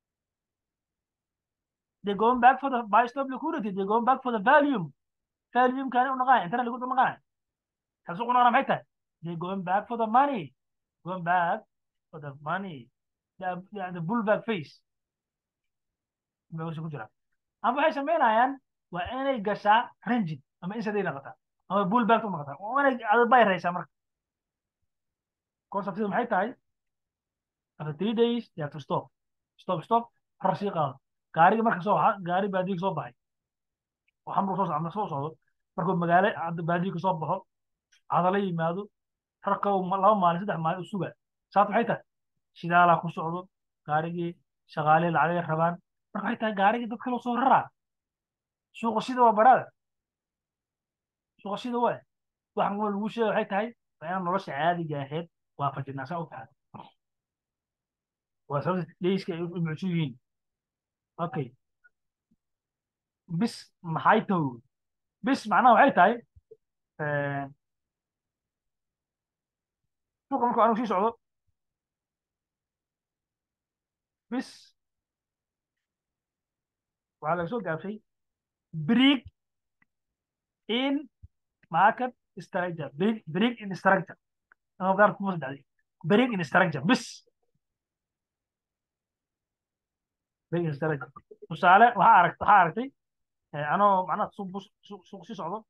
they going back for the buy stop liquidity they going back for the volume volume kan u naqaan intana lagu naqaan kasu qona maxay tahay they going back for the money going back for the money the, the, the bullback face meesha ku jira ama waxay samaynayaan waa inay gashaa rangin ama insaday noqotaa ama bullback u noqotaa waa inay adbay raysaa marka conceptida maxay tahay after three days they have to stop stop stop rar sii qaado gaariga marka soo baxa gaari baadiga soo baxay oo xamru soo socdo soo socdo markuu magaalo baadiga soo baxo cadala yimaado rarka laba maalin saddex maalin u suga saat maxay tahay shidaalaa ku socdo gaarigii shaqaale lacagay rabaan marka waxay tahay gaarigii dad kaloo soo raraa suuqa sida waa baraada suuqa sida waa waxan kuma lagu sheega waxay tahay waa inaan nolosha caadiga ahayd waafajinaa saa u tahay waa sababta dheyska ay u mucsu yihiin okay bis maxay tahay bis macnaha waxay tahay suuqa markuu anigu sii socdo bis waxaa laga soo gaabshay brig in market structure brig brig in structure ama gaar kuma sadexday brig in structure bis brig in structure tusaale waxaa aragt waxaa aragtay anoo macnaha suuq suuq sii socdo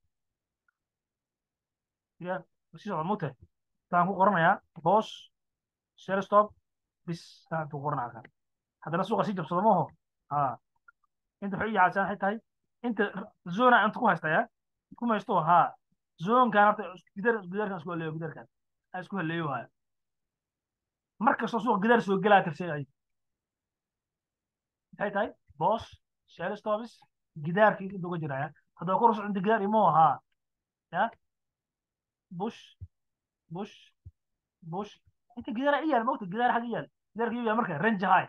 ya sii socdo mute taan ku qoranayaa boss share stop bis taan ku qoranaa kan haddana suuqa sii jabsado maho ha inta waxay u yaacsan waxay tahay inta zona inta ku haystaya ku haysto ha zonkan horta gidar gidarkan isku haleeyo gidarkan a isku haleeyo haya mar kastoo suuqa gidar soo gelaa tirsay ay maxay tahay boss share stops gidaarkii inta uga jiraya haddaba kor usocdo inta gidaar imo ahaa ya bush bush bush inta gidaara i yaal mogta gidaar xag i yaal gidaarka i yaal marka range high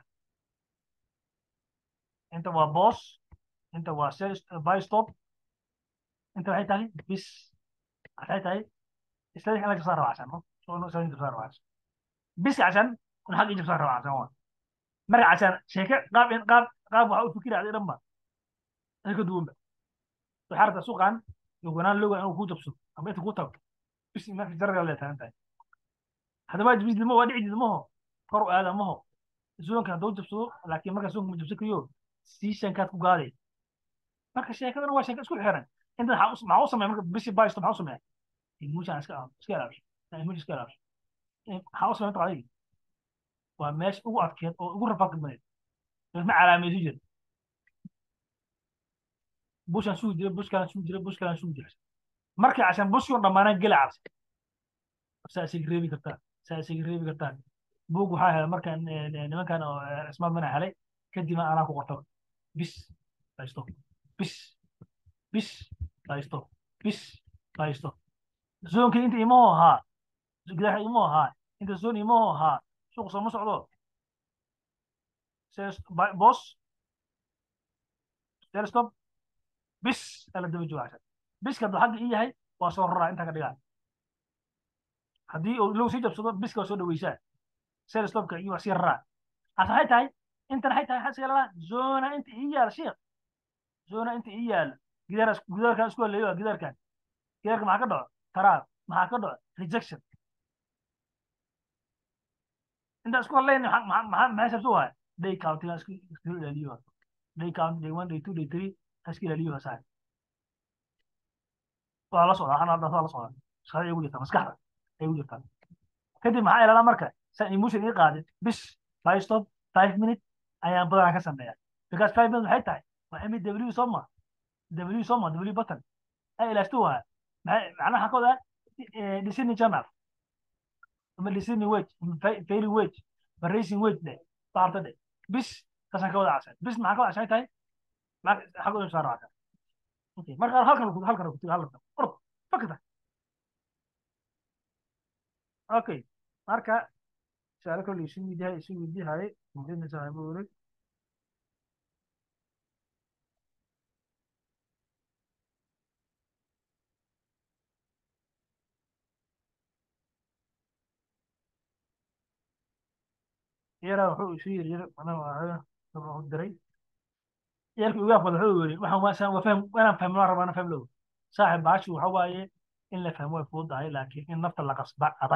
inta waa boss inta waa sell buy stop inta waxay tahay bis waxay tahay isla in la jabsaan raba casan so no isla jabsaan raba casan bis casan un xag i jabsaan raba casan waa marka casan sheeke qaab in qaab qaab waxa u fikira aday dhan ba ay ka duwan ba waxaa rabtaa suuqan yoganaan loga inuu ku jabsado ama inta ku tago bis marka jarriga lee taagan tahay haddaba bis dimo waa dhici didmaho kor u aada maho zoonka hadduu jabsado laakiin marka zoonka ma jabsan kariyo seasonkaad ku gaaday marka sheekadana waa sheeka isku xiran inta maxaa u sameeya marka bisi baysto maxaa u sameeya emotion iska iska ilaaliso emotion iska ilaaliso maxaa u sameeya adiga waa meesha ugu adkeed oo ugu rafaadka baneed ma calaamayso jira bushaan sugi jira bushkaan sugi jira bushkaan sugi jira marka cashaan bushkii oo dhammaanaan gela cabsi saa isaga reebi kartaa saa isaga reebi kartaa buug waxaa helay markaan nimankan oo cismaad mana helay kadibna anaa ku qorto bis haysto bis bis haysto bis haysto zoonka inta imaho ahaa gudaha imaho ahaa inta zoon imaho ahaa suuq sooma socdo bos stop bis ala daba jooga cashan biska hadduu xagga ii yahay waa soo raraa intaa ka dhigaa haddii uu low sii jabsado biska waa soo dhaweysaa sel stopka iyo wax sii raraa hase waxay tahay intan waxay tahay xasiga ladaa zona inta ii yaala sheekh zona inta ii yaala gidaar gidaarkan isku haleeyo waa gidaarkan gidaarka maxaa ka dhaco taraab maxaa ka dhaco rejection inta isku haleyn maxaa maxaa sabso waaya day countiga isku isku ilaaliyo day count day one day two day three iska ilaaliyo saa waa la socdaa anaa waa la socdaa shaqada ay ugu jirtaa maskaxda ay ugu jirtaa kadib maxaa ilaalaa marka san emotion ii qaadin bis five stop five minute ayaan badanaa ka sameeyaa because five minute maxay tahay waa imi w soma w soma w button ay ilaashto waa macnaha waxaa ka wadaa disney channel ama disney wage ama failing wage ama racing wage dhe baarta dhe bis kaasaan ka wada casay bis maxaa ka wada casay tahay xag u saa raacaa okay marka halkan halkan ku tiga halkan orod fakata okay marka su'aalo kale isu weydiihay isu weydiihay muhiimna saaxiibo wareeg yara wuxuu isu yiri yiri mana waa diray yarki uga afwada wuxuu yiri waxaan waa saan waa faham inaan fahmo waan rabaa inaan fahmo low saaxiib baashi waxa waaye in la fahmo way fududahay laakiin in nafta la qasba adag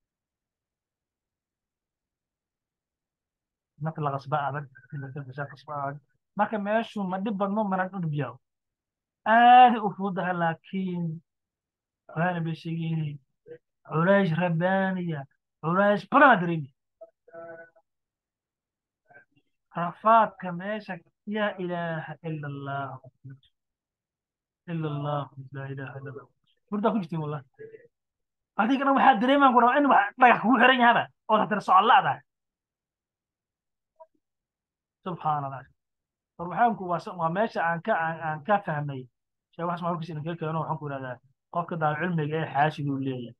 nafta la qasba adag qasba adag marka meeshu ma dhib badno mana dhib yaho aad u fududahay laakiin waana bay sheegayeen culays rabbaaniya culays badan aa dareemi rafaadka meesha yaa ilaaha ila allah ila allah laa ilaaha ila allah burdaa ku jirtiin wallah adigana waxaa dareemaan ku rabaa in wax dhagax kugu xiran yahaba oo haddana socolaadahay subxaan allah war waxaanku waa waa meesha aan ka aan ka fahmay shay wax macluumkiisa idin kaga keeno waxaan ku ihahdaa qofka daal cilmiga ee xaasiduu leeyahay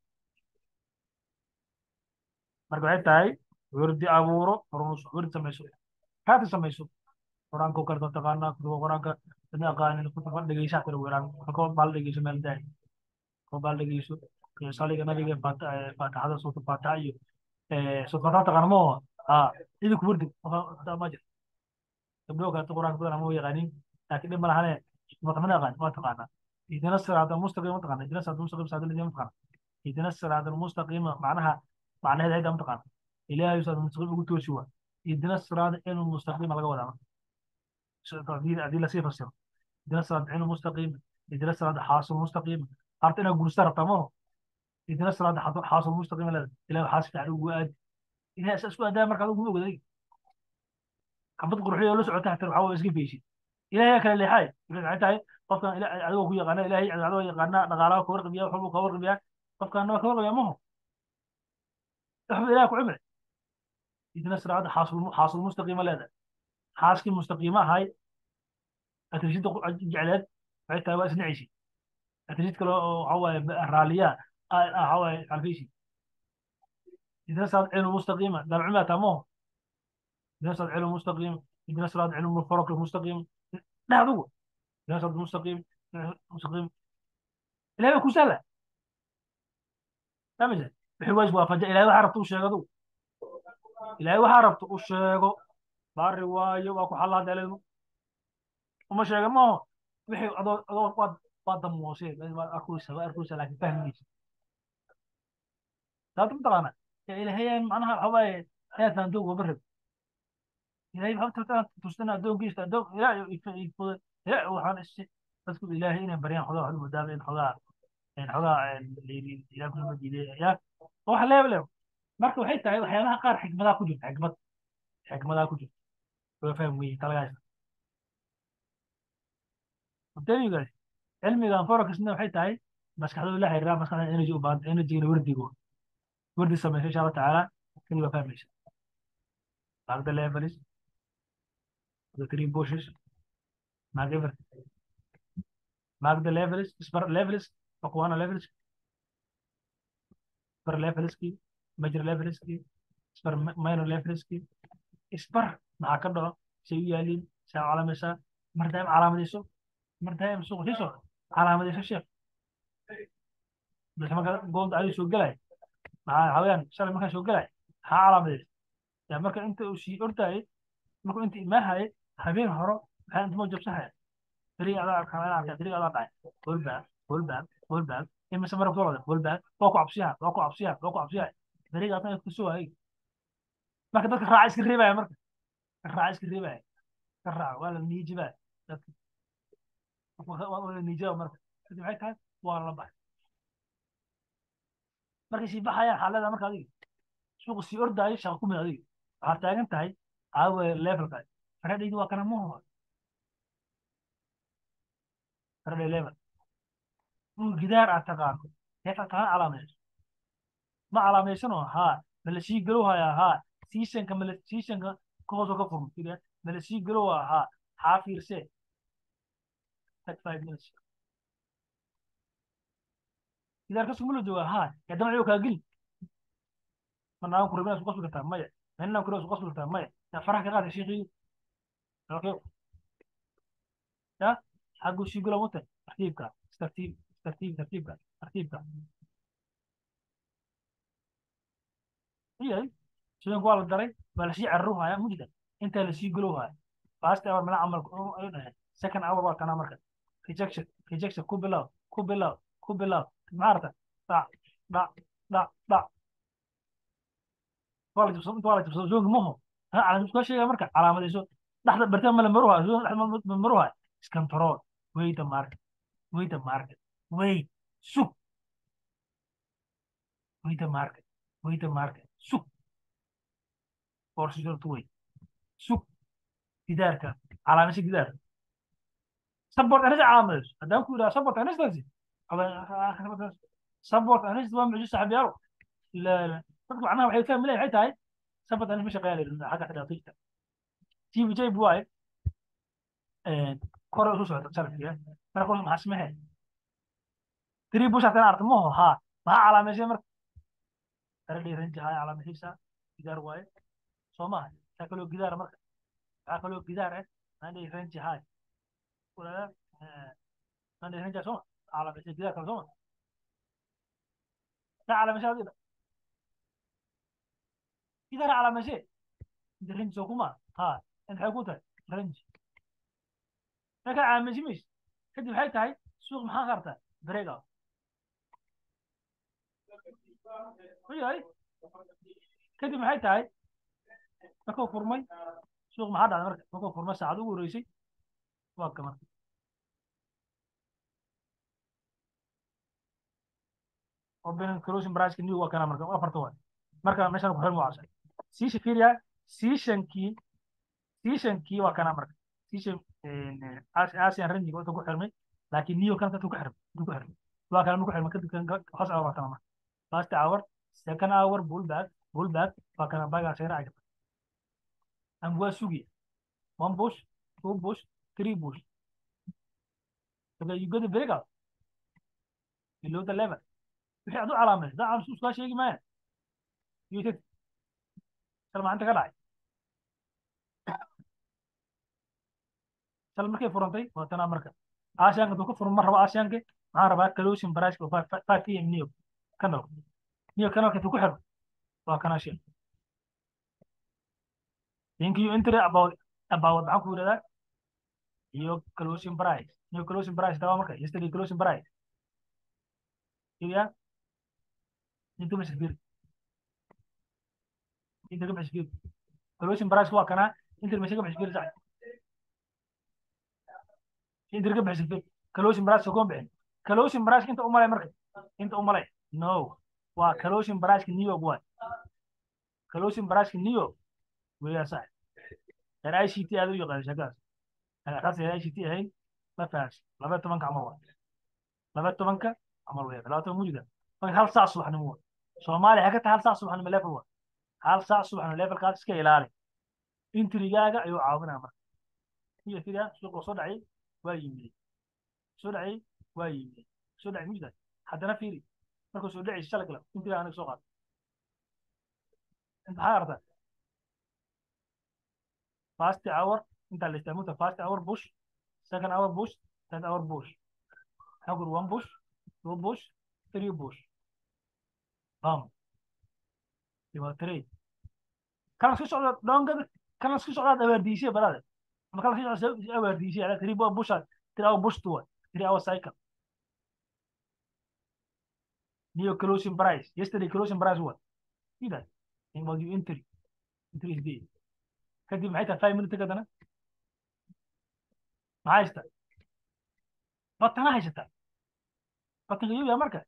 marka waxay tahay wardi abuuro horunus wardi samayso kaati samayso quraanka karta taqaanaa kutuba quraanka dad aqaanin kutuba dhegeysaa tira weeraan halkoo baal dhegeyso meel daay koo baal dhegeyso saliga nabiga faataxada suurta faataxa iyo suurta faataxa taqaana ma oho haa idinku wardi ma jir gabdho kaleeto quraanka badan ma yaqaanin laakiin dhib ma lahane maqmana aqaan waa taqaanaa ihdina siraada almustaqim ma taqaana ihdina siraada almustaqim saada ladina ma taqaana ihdina siraada almustaqim macnaha macnaheeda ayda ma taqaana ilaahay siraada almustaqim ugu toosi waa ihdina siraada inu mustaqima laga wadaa haddii lasii fasiro ihdina siraada inu mustaqima ihdina siraada xaasul mustaqima harta inaad guursta rabtaa maho ihdina siraada xaasul mustaqima leeda ilahay xaas fiican ugu aadi ilahay isa isku adaa markaad ugu ogday xabad qurxiyo la socota hatar waxaa iska feysid ilahay kale leexay waxay tahay qofkan adigoo ku yaqaana ilahay adigoo yaqaana dhaqaalaha ka warqabiya wax walbuu ka warqabiyaa qofkaana waa ka warqabiyaa maho waxba ilahay ku cimri idina siraada xaasul xaasul mustaqiima leedahay xaaskii mustaqiima ahay atrishida jecleed waxay tahay waa isnacaysi atrishid kale oo waxa waaye raaliya waxa waaye alfaysi idina siraada cilmu mustaqiima dalcuma taamaho idina siraada cilmu mustaqiima idina siraada cilmu farq mustaqiim dhahdugu idina siraada mustaqiim mustaqiim ilahay baa ku sahla famisa wixii waa iswaafaja ilahay waxaa rabta u sheegadu ilaahay waxaa rabta u sheego baari waayo waa ku xallaa daleedmu uma sheega maaho wixii adoo adoo waad waa damoosee waad arkuysa waa arkuysa laakiin fahmaysa sababta mataqaana ilaahay macnaha waxa waaye hayatan adduunka uba rab ilaahay waxaa tustan addoonkiisa addoon ilaahay ilaahay waxaan ishe dadku ilaahay inay baryaan xogaa waxu moodaaba in xogaa xogaa ilaah kuma diiday ya wax leeb leeb marka waxay tahay waxyaabaha qaar xikmadaa ku jirta xikmad xikmadaa ku jirta waa faham weye talagaas abtaygaas cilmigan forexna waxay tahay maskaxdooda la xiriiraa maskaxda energy u baahan energygana wardigo wardi samaysa insha allah tacaala kani waa fahmaysa mark the levels the three bushes mark everything mark the levels spar levels aqwana levels spar levels ki major levels ki spar minor levels ki spar maxaa ka dhaco say u yaaliin saa calaamaysaa mar daa'im calaamadayso mar daa'im suuq siiso calaamadayso sheekh bas marka goolda adiga soo gelay maxaa haween shalay markaa soo gelay maxaa calaamadaysa yaa marka inta uu sii ordayay markuu inta imaahayay habeen horo maxaa inta moo jabsahaya dariga adaa arkaa dariga adaa dhacay holbaab holbaab holbaab imise marka soo wada holbaab waa ku cabsiyaha waa ku cabsiyaha waa ku cabsiyaha dariga adaa ku soo hayay marka dadka raaca iska reebaya marka raaca iska reebaya ka raaca waa la niijibaa dadka waa la niijibaa marka kadib maxay tahay waa la baxay markay sii baxayaan xaalada marka adiga suuqa sii ordaayo shaqa ku mid adiga waxaad taagan tahay aawe levelka faradhaydi waa kana muhu faradhay level dhul gidaar aad taqaano heetaa taqaan calaamayso ma calaamaysanoo haa ma la sii galow hayaa haa seasonka mala seasonka ka hoosoo ka furmo fiiriya ma la sii galow haa xaa fiirsee thirty five minutes gidaar ka sugma la joogaa haa yaa damaciyo kaa geli manaan kurabina su qasbi kartaa maya meninaan kurabina su qasbi kartaa maya yaa faraha ka qaada sheekhiyo okay ya xaggu sii galow mute tartiibka tartiib tartiib tartiibka tartiibka iyay sidanku waa la daray waa lasii cararuhaya mujda intaa lasii galowhaya last hour mana camal ayuu dhahay second hour waa tanaa marka rejection rejection ku bilow ku bilow ku bilow maxaa arta dhac dhac dhac dhac waa la jabsado inta waa la jabsado zoonka maho ha calaamad kaa sheegaya marka calaamadayso dhexda bartaan ma la maruhaya zoon dhexda ma maruhaya iskantarool wait the market wait the market wait sug wait the market wait the market sug borsidortu wey sug gidaarka calaamasha gidaarka support anisa calaamadayso haddaan ku yidhaha support anistaasi support anista waa mucjiso saxabiyaalo la la dadku macnaha waxay fahmi leeyahay waxay tahay support anis ma shaqeeya la xagga xidhaatiijta tv j buwaay kore usu socota salafkiya marka kore maxaa smahe three bush haddana arta maho haa maxaa calaameysay marka taradhay ranji haya calaamaysiisa gidaar waaye soo maaha taa kaloo gidaara marka waxaa kaloo gidaar ah mandhay ranji haya mandhay ranji sooma calaameysay gidaar kale sooma taa calaameysay adida gidaar calaameysay inta ranji soo kuma haa inta waxay ku tahay ranji markaa caamaysi mayse kadib waxay tahay suuq maxaa qartaa break out yahay kadib maxay tahay markuu furmay suuq maxaa dhacday marka markuu furmay saacad ugu horeysay waa ka marka opening closing price new waa kana marka afarta waa marka meeshan ku xirmo waasa siisha fiiriya seasonkii seasonkii waa kana marka season asian range inta ku xirmay laakiin new kan ku xirmay ku xirmay waa kana ku xirmay kadib kan hoos waa kana marka first hour second hour pullback pullback waa kana baga seera ay am waa sugi one push two push three push so you go to break out below the level wixii adu calaamay da aan suuska sheegi maaya yitid salma anta ka dhacay sal markay furantay waa tanaa marka aasiyaanka duu ka furan ma rabo aasiyaanka maxaa rabaa closing price oo five pm new kanal new kanalka intuu ku xiro waa kana shil think you enter about about maxaa ku yidhahdaa iyo closing price new closing price dawa marka yesterday closing price iya intuu meesha firi inta ka bixis fiiri closing price waa kanaa inta meesha ka bixis fiiri sax inta ka bixis fiiri closing price kuma bixin closing price inta u malay marka inta u malay no waa closing price new york waay closing price new york weeyaa sax yar ict aad u yaqaan shakaas taas yar ict ahayn ma fahansi laba tobanka camal waa laba tobanka camal weeyaa laba toban mujida marka hal saac subaxnimo waa soomaaliya waxay ka tahay hal saac subaxnimo level waa hal saac subaxnimo levelkaas iska ilaali intrigaaga ayuu caawinaa marka iyo figaa suuqa soo dhacay waa yimid soo dhacay waa yimid soo dhacay mujida haddana fiiri markuu soo dhacay shalay kale intrigaa aniga soo qaata انت حارتك فاست اور انت اللي استعملت فاست اور بوش سكند اور بوش ثird اور بوش هاخد 1 بوش 2 بوش 3 بوش بام يبقى 3 كان في سؤال دون كان في سؤال اوارديسي بلاد ما كان في سؤال اوارديسي على 3 بوش 3 اور بوش 2 3 اور سايكل نيو كلوسين برايس يستري كلوسين برايس what كده يبقى دي انتري انتري دي kadib maxay tahay five minute kadana maxaa haystaa batana haysataa batanka yuya marka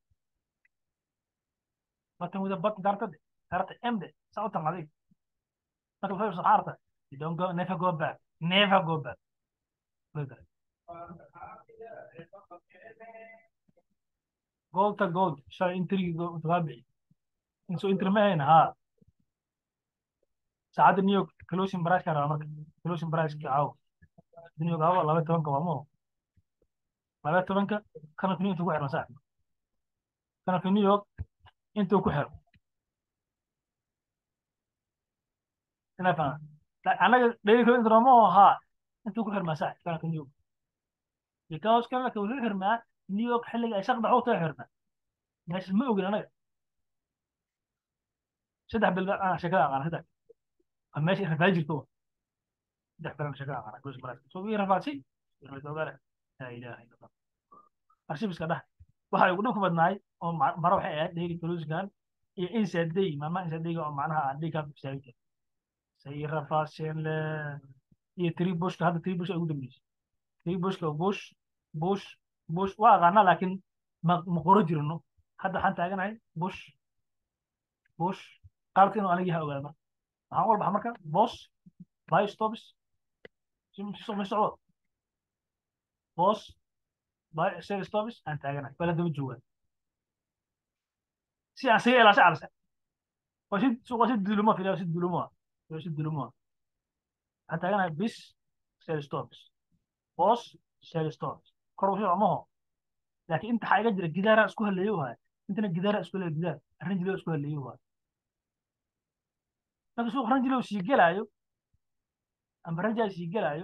batan wida batan dartade darta emde saa u tanqaday marka waxay soo xaarta you don't go never go back never go back gold ta gold shalay intrigi kaa bixi inso intri ma hayna haa saacadda new york closing price ka rabaa marka closing price ka caawo new york hawa laba tobanka waa moo laba tobanka kanalka new york intuu ku xirma saa kanalka new york intuu ku xiro inaa fahma annaga daily closing roma oo haa intuu ku xirmaa saa kanalka new york because kanalka wuxuu xirmaa new york xilliga ay shaqda xogta xirmaa meesha ma ogin anaga saddex bil sheekada aqaana saddex ماشي رفاجي تو ده كلام شكل على جزء مرات سو في رفاجي لا اله الا الله arshibis ka dhah waxa ugu dhanku badnaay oo maro waxay ahayd daily cruisegan iyo insaday maalma insadayga oo macnaha aan dhiga bisaagta say rafaaseen le iyo three bushka hadda three bush ay ugu dambeysay three bushka bush bush bush waa aqaanaa laakiin ma ma qoro jirno hadda waxaan taaganahay bush bush qaarka inuu aniga yaha ogaada marka waxaan wal baxa marka bos buy stops ma socdo bos buy sell stops aan taaganahay bala daba joogaa si aan saga ilaasha calasa waa si waa si duluma filayo si duluma waa si duluma waxaan taaganahay bis sell stops bos sell stops kor wuxuu amaho laakiin inta waxaa iga jira gidaara isku haleeyo wahay intana gidaara isku haleeyo gidaar arrin jiloo isku haleeyo wahay marka suuq ranjilo sii gelaayo amba ranjaa sii gelaayo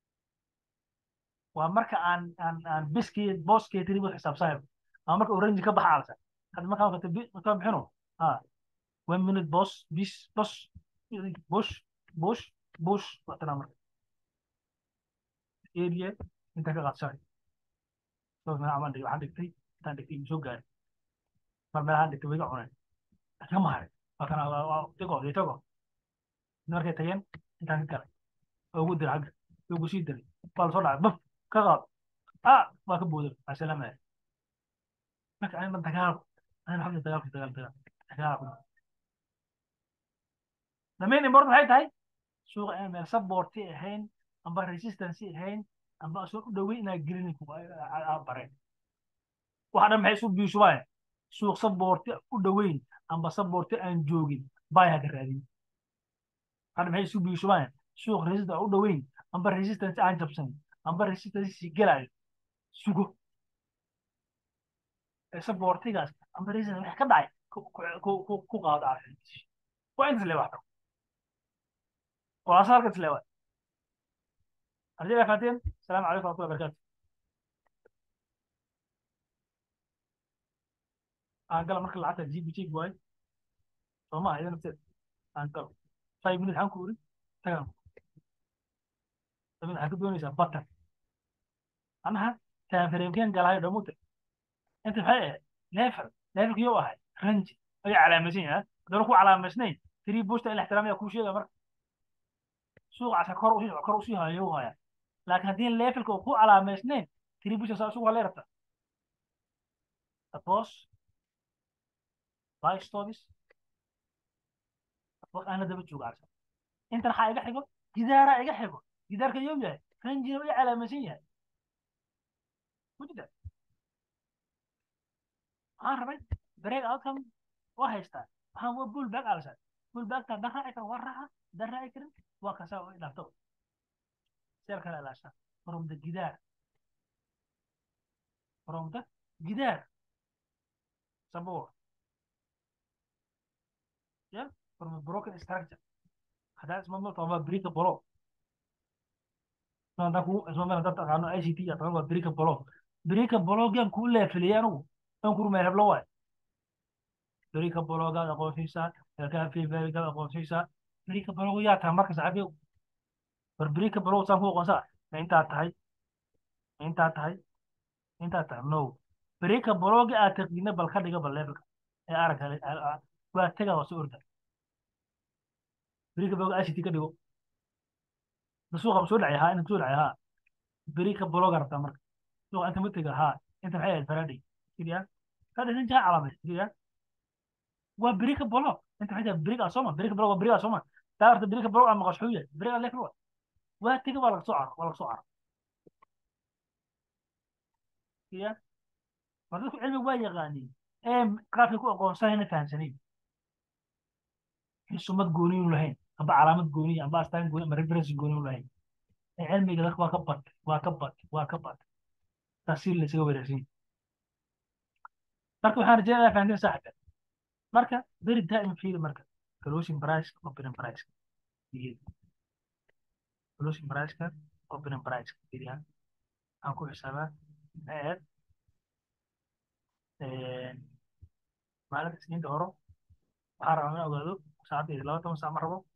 waa marka aan aan aan biskii booskii tiribu xisaabsanayo ama marka uu ranji ka baxa alsa hadda markaa marka markaa bixino ha one minute boss bis boss bush bush bush watana marka area inta ka qaadsanay soo meel amaan dhigay waxaan dhigtay intaan dhigtay soo gaaray mar meelahaan dhigtay way ga cuneen ka maharay waa kana waa tago tago markay tageen intaan ka galay oo ugu diray xagga ugu sii diray baa lasoo dhacay baf ka qaad ah waa ka booday asalaamaya marka ayna dagaal ayna xagga dagaalka dagaal dagaal dagaal damayn important maxay tahay suuqa aan meel supporti ahayn amba resistance ahayn amba soo u dhowey inaa gelin bareen waxa dhan maxay isu biishubaan suuq supporti u dhoweyn amba supporti aan joogin baya ka raadin hadda maxay isu biishubaan suuq resistance u dhoweyn amba resistance aan jabsan amba resistance sii gelayo sugo supportigaas amba resistance wax ka dhacay ku qaado waa intas le waxta waa asalkas le waa ardayda faateen asalaamu calaykum warahmatullahi wabarakatu aan gala marka lacagta gbg waayo sooma iyada nafteed aan galo five minute waxaan ku uri tagaan waxaad ka doonaysaa batan anaha taanfareemkeen galaayo dhamute inta maxay ahayd leefel leefel kiyuu ahay ranji ayaa calaamaysan yahay haddana ku calaamaysnayn three bushta in la ixtiraamaya kuu sheega marka suuqa casa kor usii kor usii hayo haya laakiin haddii levelka uu ku calaamaysnayn three bushta saa suuqa halay rabta suppose buy stocks suppose aana daba jooga casa intan waxaa iga xigo gidaaraa iga xigo gidaarka yow yahay ranjina u calaamaysan yahay mujida waxaan rabay break outcome waa haystaa waxaan waa bull back alsa bull backta dan raaci kara waa raaca dan raaci karin waa kasaa oo idhaafto seel kale ilaasha from the gidaar from the gidaar sabor yeah from a broken structure haddaa isma malta waa brika bolo haddaa ku isma meel haddaa taqaano ICT yaa taqaan waa brika bolo brika bolo gaan kuu leefiliyay anigu aan kurmay heblo waay بريكا بلوغا أقول فيسا كان في بريكا أقول فيسا بريكا بلوغ يا تام مركز عبيو بريكا بلوغ سام هو قنصا أنت أتهاي أنت أتهاي أنت أتهاي نو بريكا بلوغ أتقينا بالخدقة بالليبك يا أرك هذا واتجا وسوردا بريكا بلوغ أشي تيجا ديو بسوق بسول عيها أنت بسول عيها بريكا بلوغ رفتا مركز سوق أنت متجا ها أنت محيي الفرادي كذا هذا نجا علامة كذا waa بريكا بلوك انت حاجه بريكا سوما بريكا بلوك بريكا سوما تعرف بريكا بلوك اما قشحويه بريكا لك روح وهتيجي ولا سعر ولا سعر هي فردك علمي waa yaqaaniin ee qaabkay ku aqoonsanayna fahamsanayn sumad gooni u lahayn amba calaamad gooni amba astaan gooni amba reference gooni u lahayn ee cilmiga dadka waa ka bad waa ka bad waa ka bad tasiir la isaga wanaagsan marka waxaan rajeynayaa fahamteen saaxiibka marka beri daa'im fiiri marka closing price opening price closing price ka opening price fiiriya aan ku xisaabaa aad maalinta isniinta horo waxaan rabaa inaan ogaado saacadda iyo laba toban saac ma rabo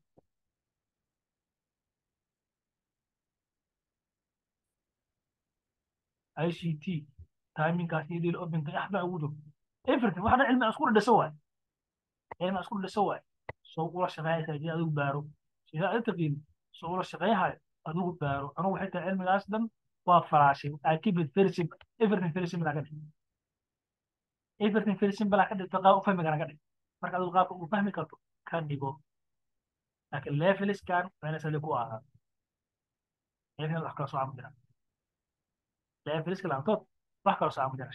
ICT timingkaas iyo deal openka axbaa ugu jiro everything waxna cilmi aan isku dhadhaso waay cilmi aan isku dhadhaso waay soo ula shaqeeyaysa hadii adigu baaro sida aad taqiin soo ula shaqeeyahay adigu baaro anigu waxay tahay cilmigaas dhan waa falaashay I keep it very simple everything very simple ka dhig everything very simple ka dhigto qaab u fahmi kara ka dhig marka adigu qaabka u fahmi karto ka dhigo laakiin leveliskan waa inay sali ku ahaa level wax kala soo camu jira leveliska laantood wax kala soo camu jira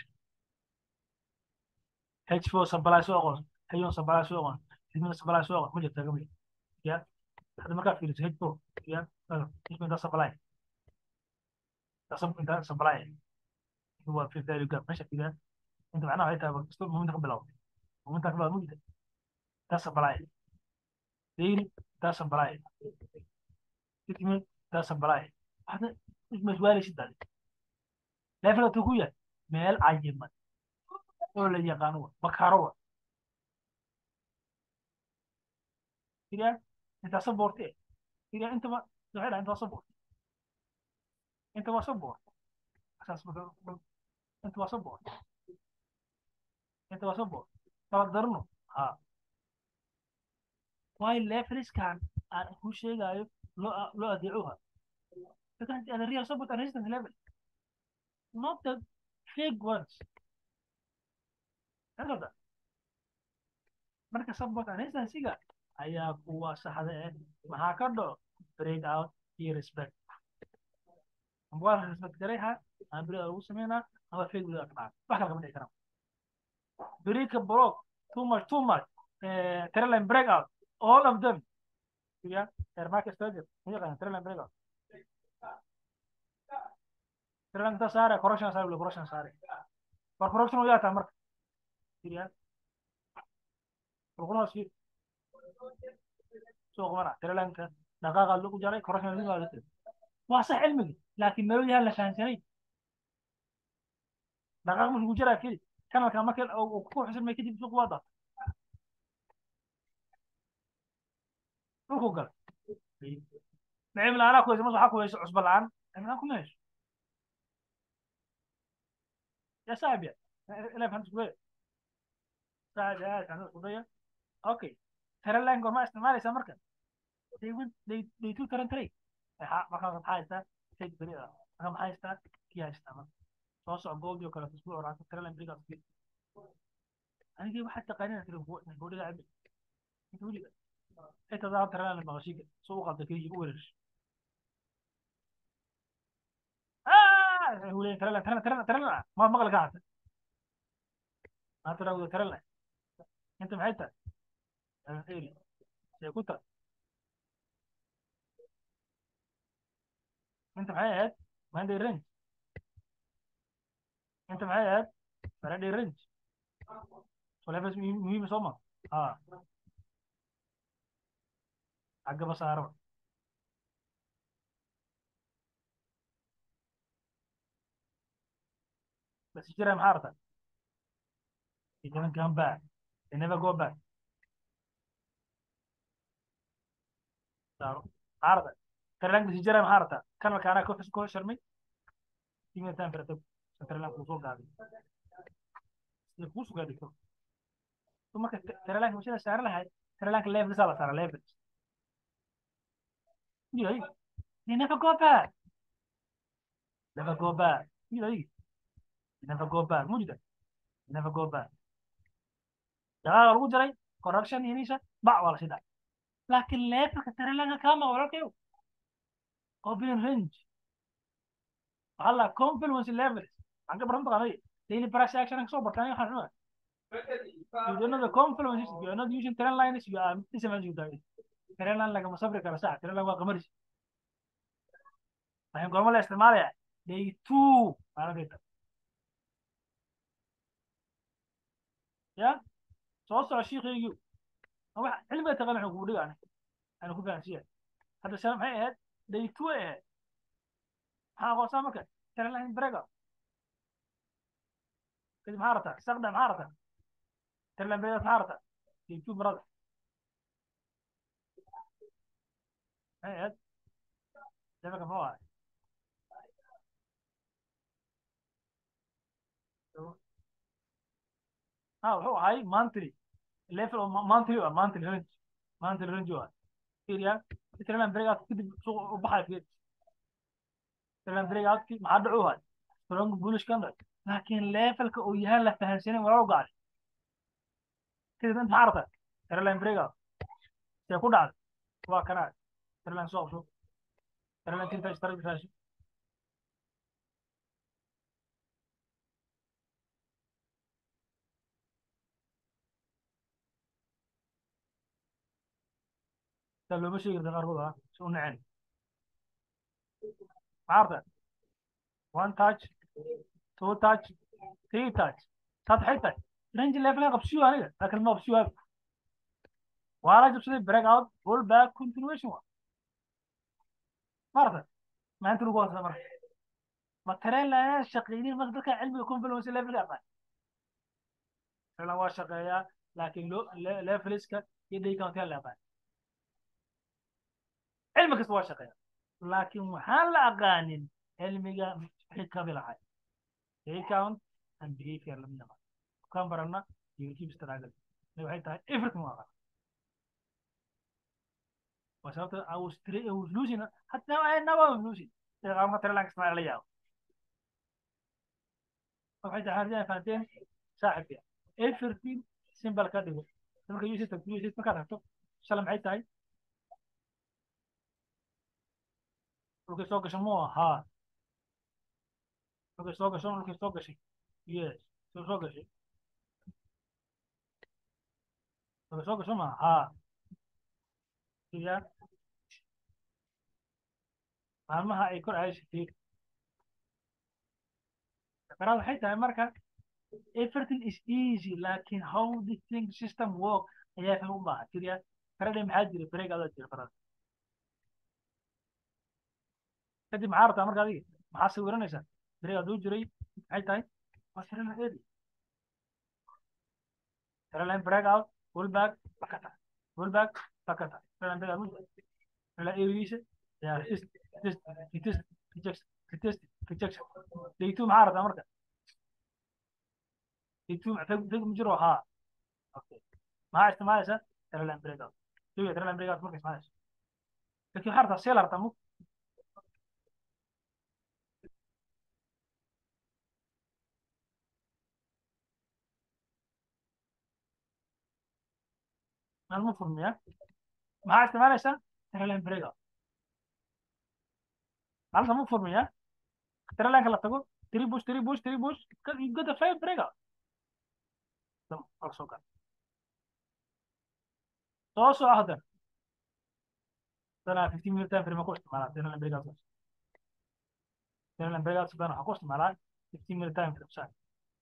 H4 supply soo aqoon H1 supply soo aqoon H1 supply soo aqoon ma jirta gamay ya hadda markaa fiiriso H4 ya H1 da supply da supply da supply هو في ذلك جاب ماشي كده انت معناها هيك بس مو انت قبل مو انت قبل مو ده supply ديل ده supply تكمل ده supply هذا مش ولا شيء ده لا فلا تقول مال عجيب oo la yaqaano bakaaro wa kiriya inta saborte kiriya inta ma waxay dhahay inta sabor inta waa sabor asaas inta waa sabor inta waa sabor kala darno ha waayo leveliskan aan ku sheegayo loo loo adeecuha because the real support and resistance level not the fake ones Erda. Marka support and instansiga ayaa kuwa saxda ah maxaa ka dhaco break out iyo respect. Waa la respect gareeha aan break lagu sameynaa ama fake break ka dhaca. Wax kale kama dhici karaan. Break block too much too much eh trend break out all of them. Ya, air market strategy. Ini kan trend break out. Trend ta sare correction sare correction sare. Par correction u yaata marka سيريا وخلاص سير سوق مرة ترى لانك دقائق اللي جاري كرشنا اللي قالت واصح علمك لكن ما يلها لسان سنين دقائق مش مجرى كذي كان كان مكان او كوح حسن ما يكتب سوق واضح روحوا قال نعم لا انا كويس ما صح كويس عصب الان انا كم ايش يا سابع لا فهمت كويس ساعة جاءت عن القضية أوكي trailing gorma isticmaalaysaa marka they went they they took taran taray markaa maxaa haystaa stage beri ah marka maxaa haystaa kii haystaa marka soo soco goobdii oo kale isbuuc raacsan trailing berigaas kii anigii waxaad taqaanina tiri boodhiga cabi inta weliga inta daa trailing maqashiga soo u qalda kii ugu wereershay hulen trailing trailing trailing trailing ma maqal ka hata ma tiraahdo trailing inta maxay tahay eri say ku tahay انت معايا هاد ما عندي رنج انت معايا هاد ما عندي رنج ولا بس مين مصمم اه حق بس عرب بس اشتري محارته إذا من كان باك they never go back عارضة ترلانك بس اشتري محارته كان مكانها كوفس كو شرمي تيمي تان برتب ترلانك وصول قاعدي يفوسوا قاعدي كو ثم ترلانك مش سعر لها ترلانك ليفل سالة سعر ليفل يو they never go back never go back يو never go back مو جدا never go back dagaal lagu jiray corruption yaniisha bac waa la sii dhacay laakiin leefalka taralanka kama walaalkayo open range waxaa la confluence levels waxaan ka baran taqaanay daily price action aan kasoo bartaan waxaan cunaa you don't know the confluences you are not using trend lines you are missing you die trend line lagama safri karo sax trend line waa qamaris waxaan goorma la isticmaalaya day two maalinta ya soo soco shiikhaygii wax cilmiga taqaan waxaan kugu dhigaana aan ku fahansiya hadda shala maxay ahayd day two ay ahayd maxaa aqoonsaa marka trendline brega kadib maxaa rabtaa saqda maxaa rabtaa trendline brega maxaa rabtaa day two marada maxay ahayd levelka muxuu ahay ha wuxuu ahay monthly level oo monthly ah monthly range monthly range waa fiiriya trailan breakout kadib suuq u baxay fiir trailan breakout ki maxaa dhacu hay strong bullish candle laakiin levelka uu yahay la fahansanin walaalo gacay kadib inta maxaa rabtaa trailan breakout see ku dhacday waa kanaa trailan soo qabso trailan tinta istarag raashi looma sheegi karta qaarkood ah si u nacen maarta one touch two touch three touch saad maxay tahay range level qabsiyo aniga laakiin ma qabsiyo waa la jabsaday break out pull back continuation wa maarta maanta lagu wasa marka ma tareen la shaqeynin marka dadka cilmiga confluence level yaqaan filan waa shaqeeyaa laakiin leveliska iyo day count yaa la yaqaan علم كسب شقيا لكن وحال أقانين علمي حكا بلعي هيكاون and behavior لم يقع كان برنا يوتيوب استراجل لو هي تاي افرت مواقع وسببت I was I was losing حتى I never was losing ترى ما ترى لك اسمع عليا وحيد هذه فانتين صاحب فيها افرتين سيمبل كده لما يوسف تقول يوسف ما كان سلام عيد تاي dhulkay soo gasho mu ahaa dhulkay soo gasho dhulkay soo gashay yes soo soo gashay dhulkay soo gasho ma ahaa siya maalmaha ay kor ayay shatiir sakaraad waxay tahay marka everything is easy lakin how the thing system work ayaa faham u baahan siya faradhay maxaa jira break adaa jira farada kadib maxaa rabtaa marka adiga maxaa sawiranaysaa beri aduu jiray maxay tahay waa trailer area trailer break out pull back bakata pull back bakata trailer break out trailer areadiisa yaa resist resist resist rejection resist rejection day two maxaa rabtaa marka day two feg feg ma jiro haa okay maxaa isticmaalaysaa teralan breakout jawiga teralan breakout marka ismaanayso laakiin waxaa rabtaa seel rabtaa mug maalmo furmiya maxaa isticmaalaysaa teralan breakout maalinta mug furmiya teralanka la tago three bush three bush three bush you get a five breakout soo gal soo soco hadda dana fifteen minute time frame ku isticmaalaa teralan breakout teralan breakout dana waxaa ku isticmaalaa fifteen minute time frame saa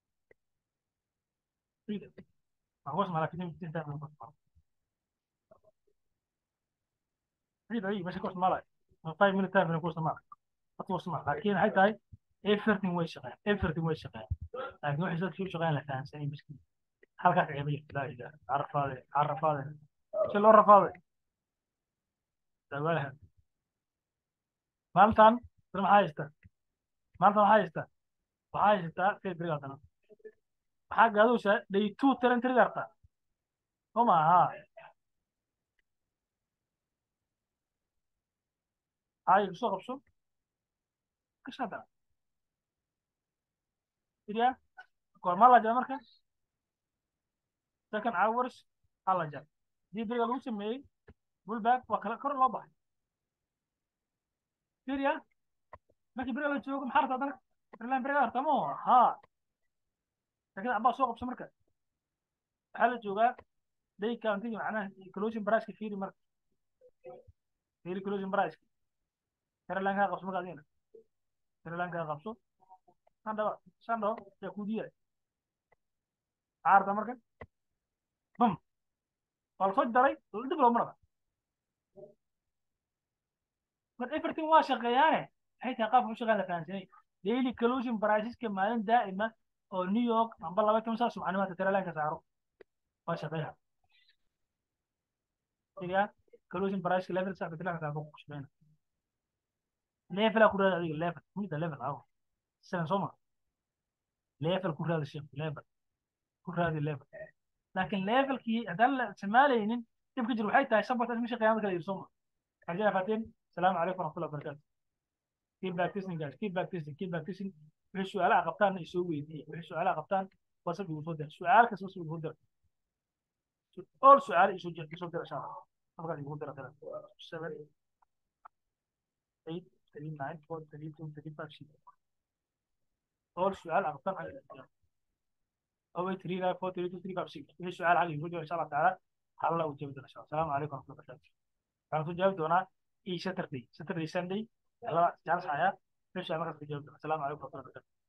waxaa ku isticmaalaa fifteen minute time frame ku isticmaalaa عيد عيد مش كوست مالك five minute time كوست مالك أطول سمع لكن هاي تاي everything وين شغال everything وين شغال لكن واحد يصير شو شغال لك سنين مسكين حلقة عيبية لا إله عرف هذا عرف هذا شو اللي عرف هذا تقولها مالتان ترى ما هايستا مالتان هايستا وهايستا في بريغاتنا حق هذا وش دي تو ترن تريغارتا هما ها هاي بسوق بسوق كش هذا إذا كل ما لا مركز second hours alla jar dii beriga lagu sameeyey bullback waa kala kor loo baxay fiiriya markii beriga la joogo maxaa rabta haddana ireland beriga harta mo ha laakiin abaa soo qabso marka waxaa la joogaa day countiga macnaha closing price-ka fiiri marka fiiri closing price-ka irelandkaa qabso marka adina irelandkaa qabso sandhaba sandho yaa ku diiday maxaa rabta marka bum waa lasoo daray dib looma dhaqa mar everything waa shaqeeyaane maxay tahay qaabka u shaqeyn la fahansanay daily collusion priceska maalin daa'ima oo new york amba laba toban saa subxanimaadka teralanka saaro waa shaqeeya iga collusion priceka level saa teralanka saaro ku shaqeyna level ku raada adiga level mida level awo sidan soo ma level ku raada sheekh level ku raadi level laakiin levelkii haddaan la isticmaalaynin dhibka jir waxay tahay sabata misha qiyaamada kala iibsoma xajaa faateen salaamu calaykum waraxmatullahi wabarakaatu feedback testing guys feedback testing feedback testing wixii su'aalaha qabtaan ay soo weydiiyey wixii su'aalaha qabtaan whatsapp igu soo dira su'aal kasta whatsapp igu dira all su'aal isoo jira isoo dira insha allah halkaas igu dira kale seven eight three nine four three two three five six all su'aal qabtaan xagga أو 3 9 4 3 2 3 5 6 في سؤال على الفيديو إن شاء الله تعالى هلا وجاوبت إن شاء الله السلام عليكم ورحمة الله وبركاته كان جاوبت أنا إي ساتردي ساتردي ساندي هلا جالس حياة في سؤال ما كنت جاوبت السلام عليكم ورحمة الله وبركاته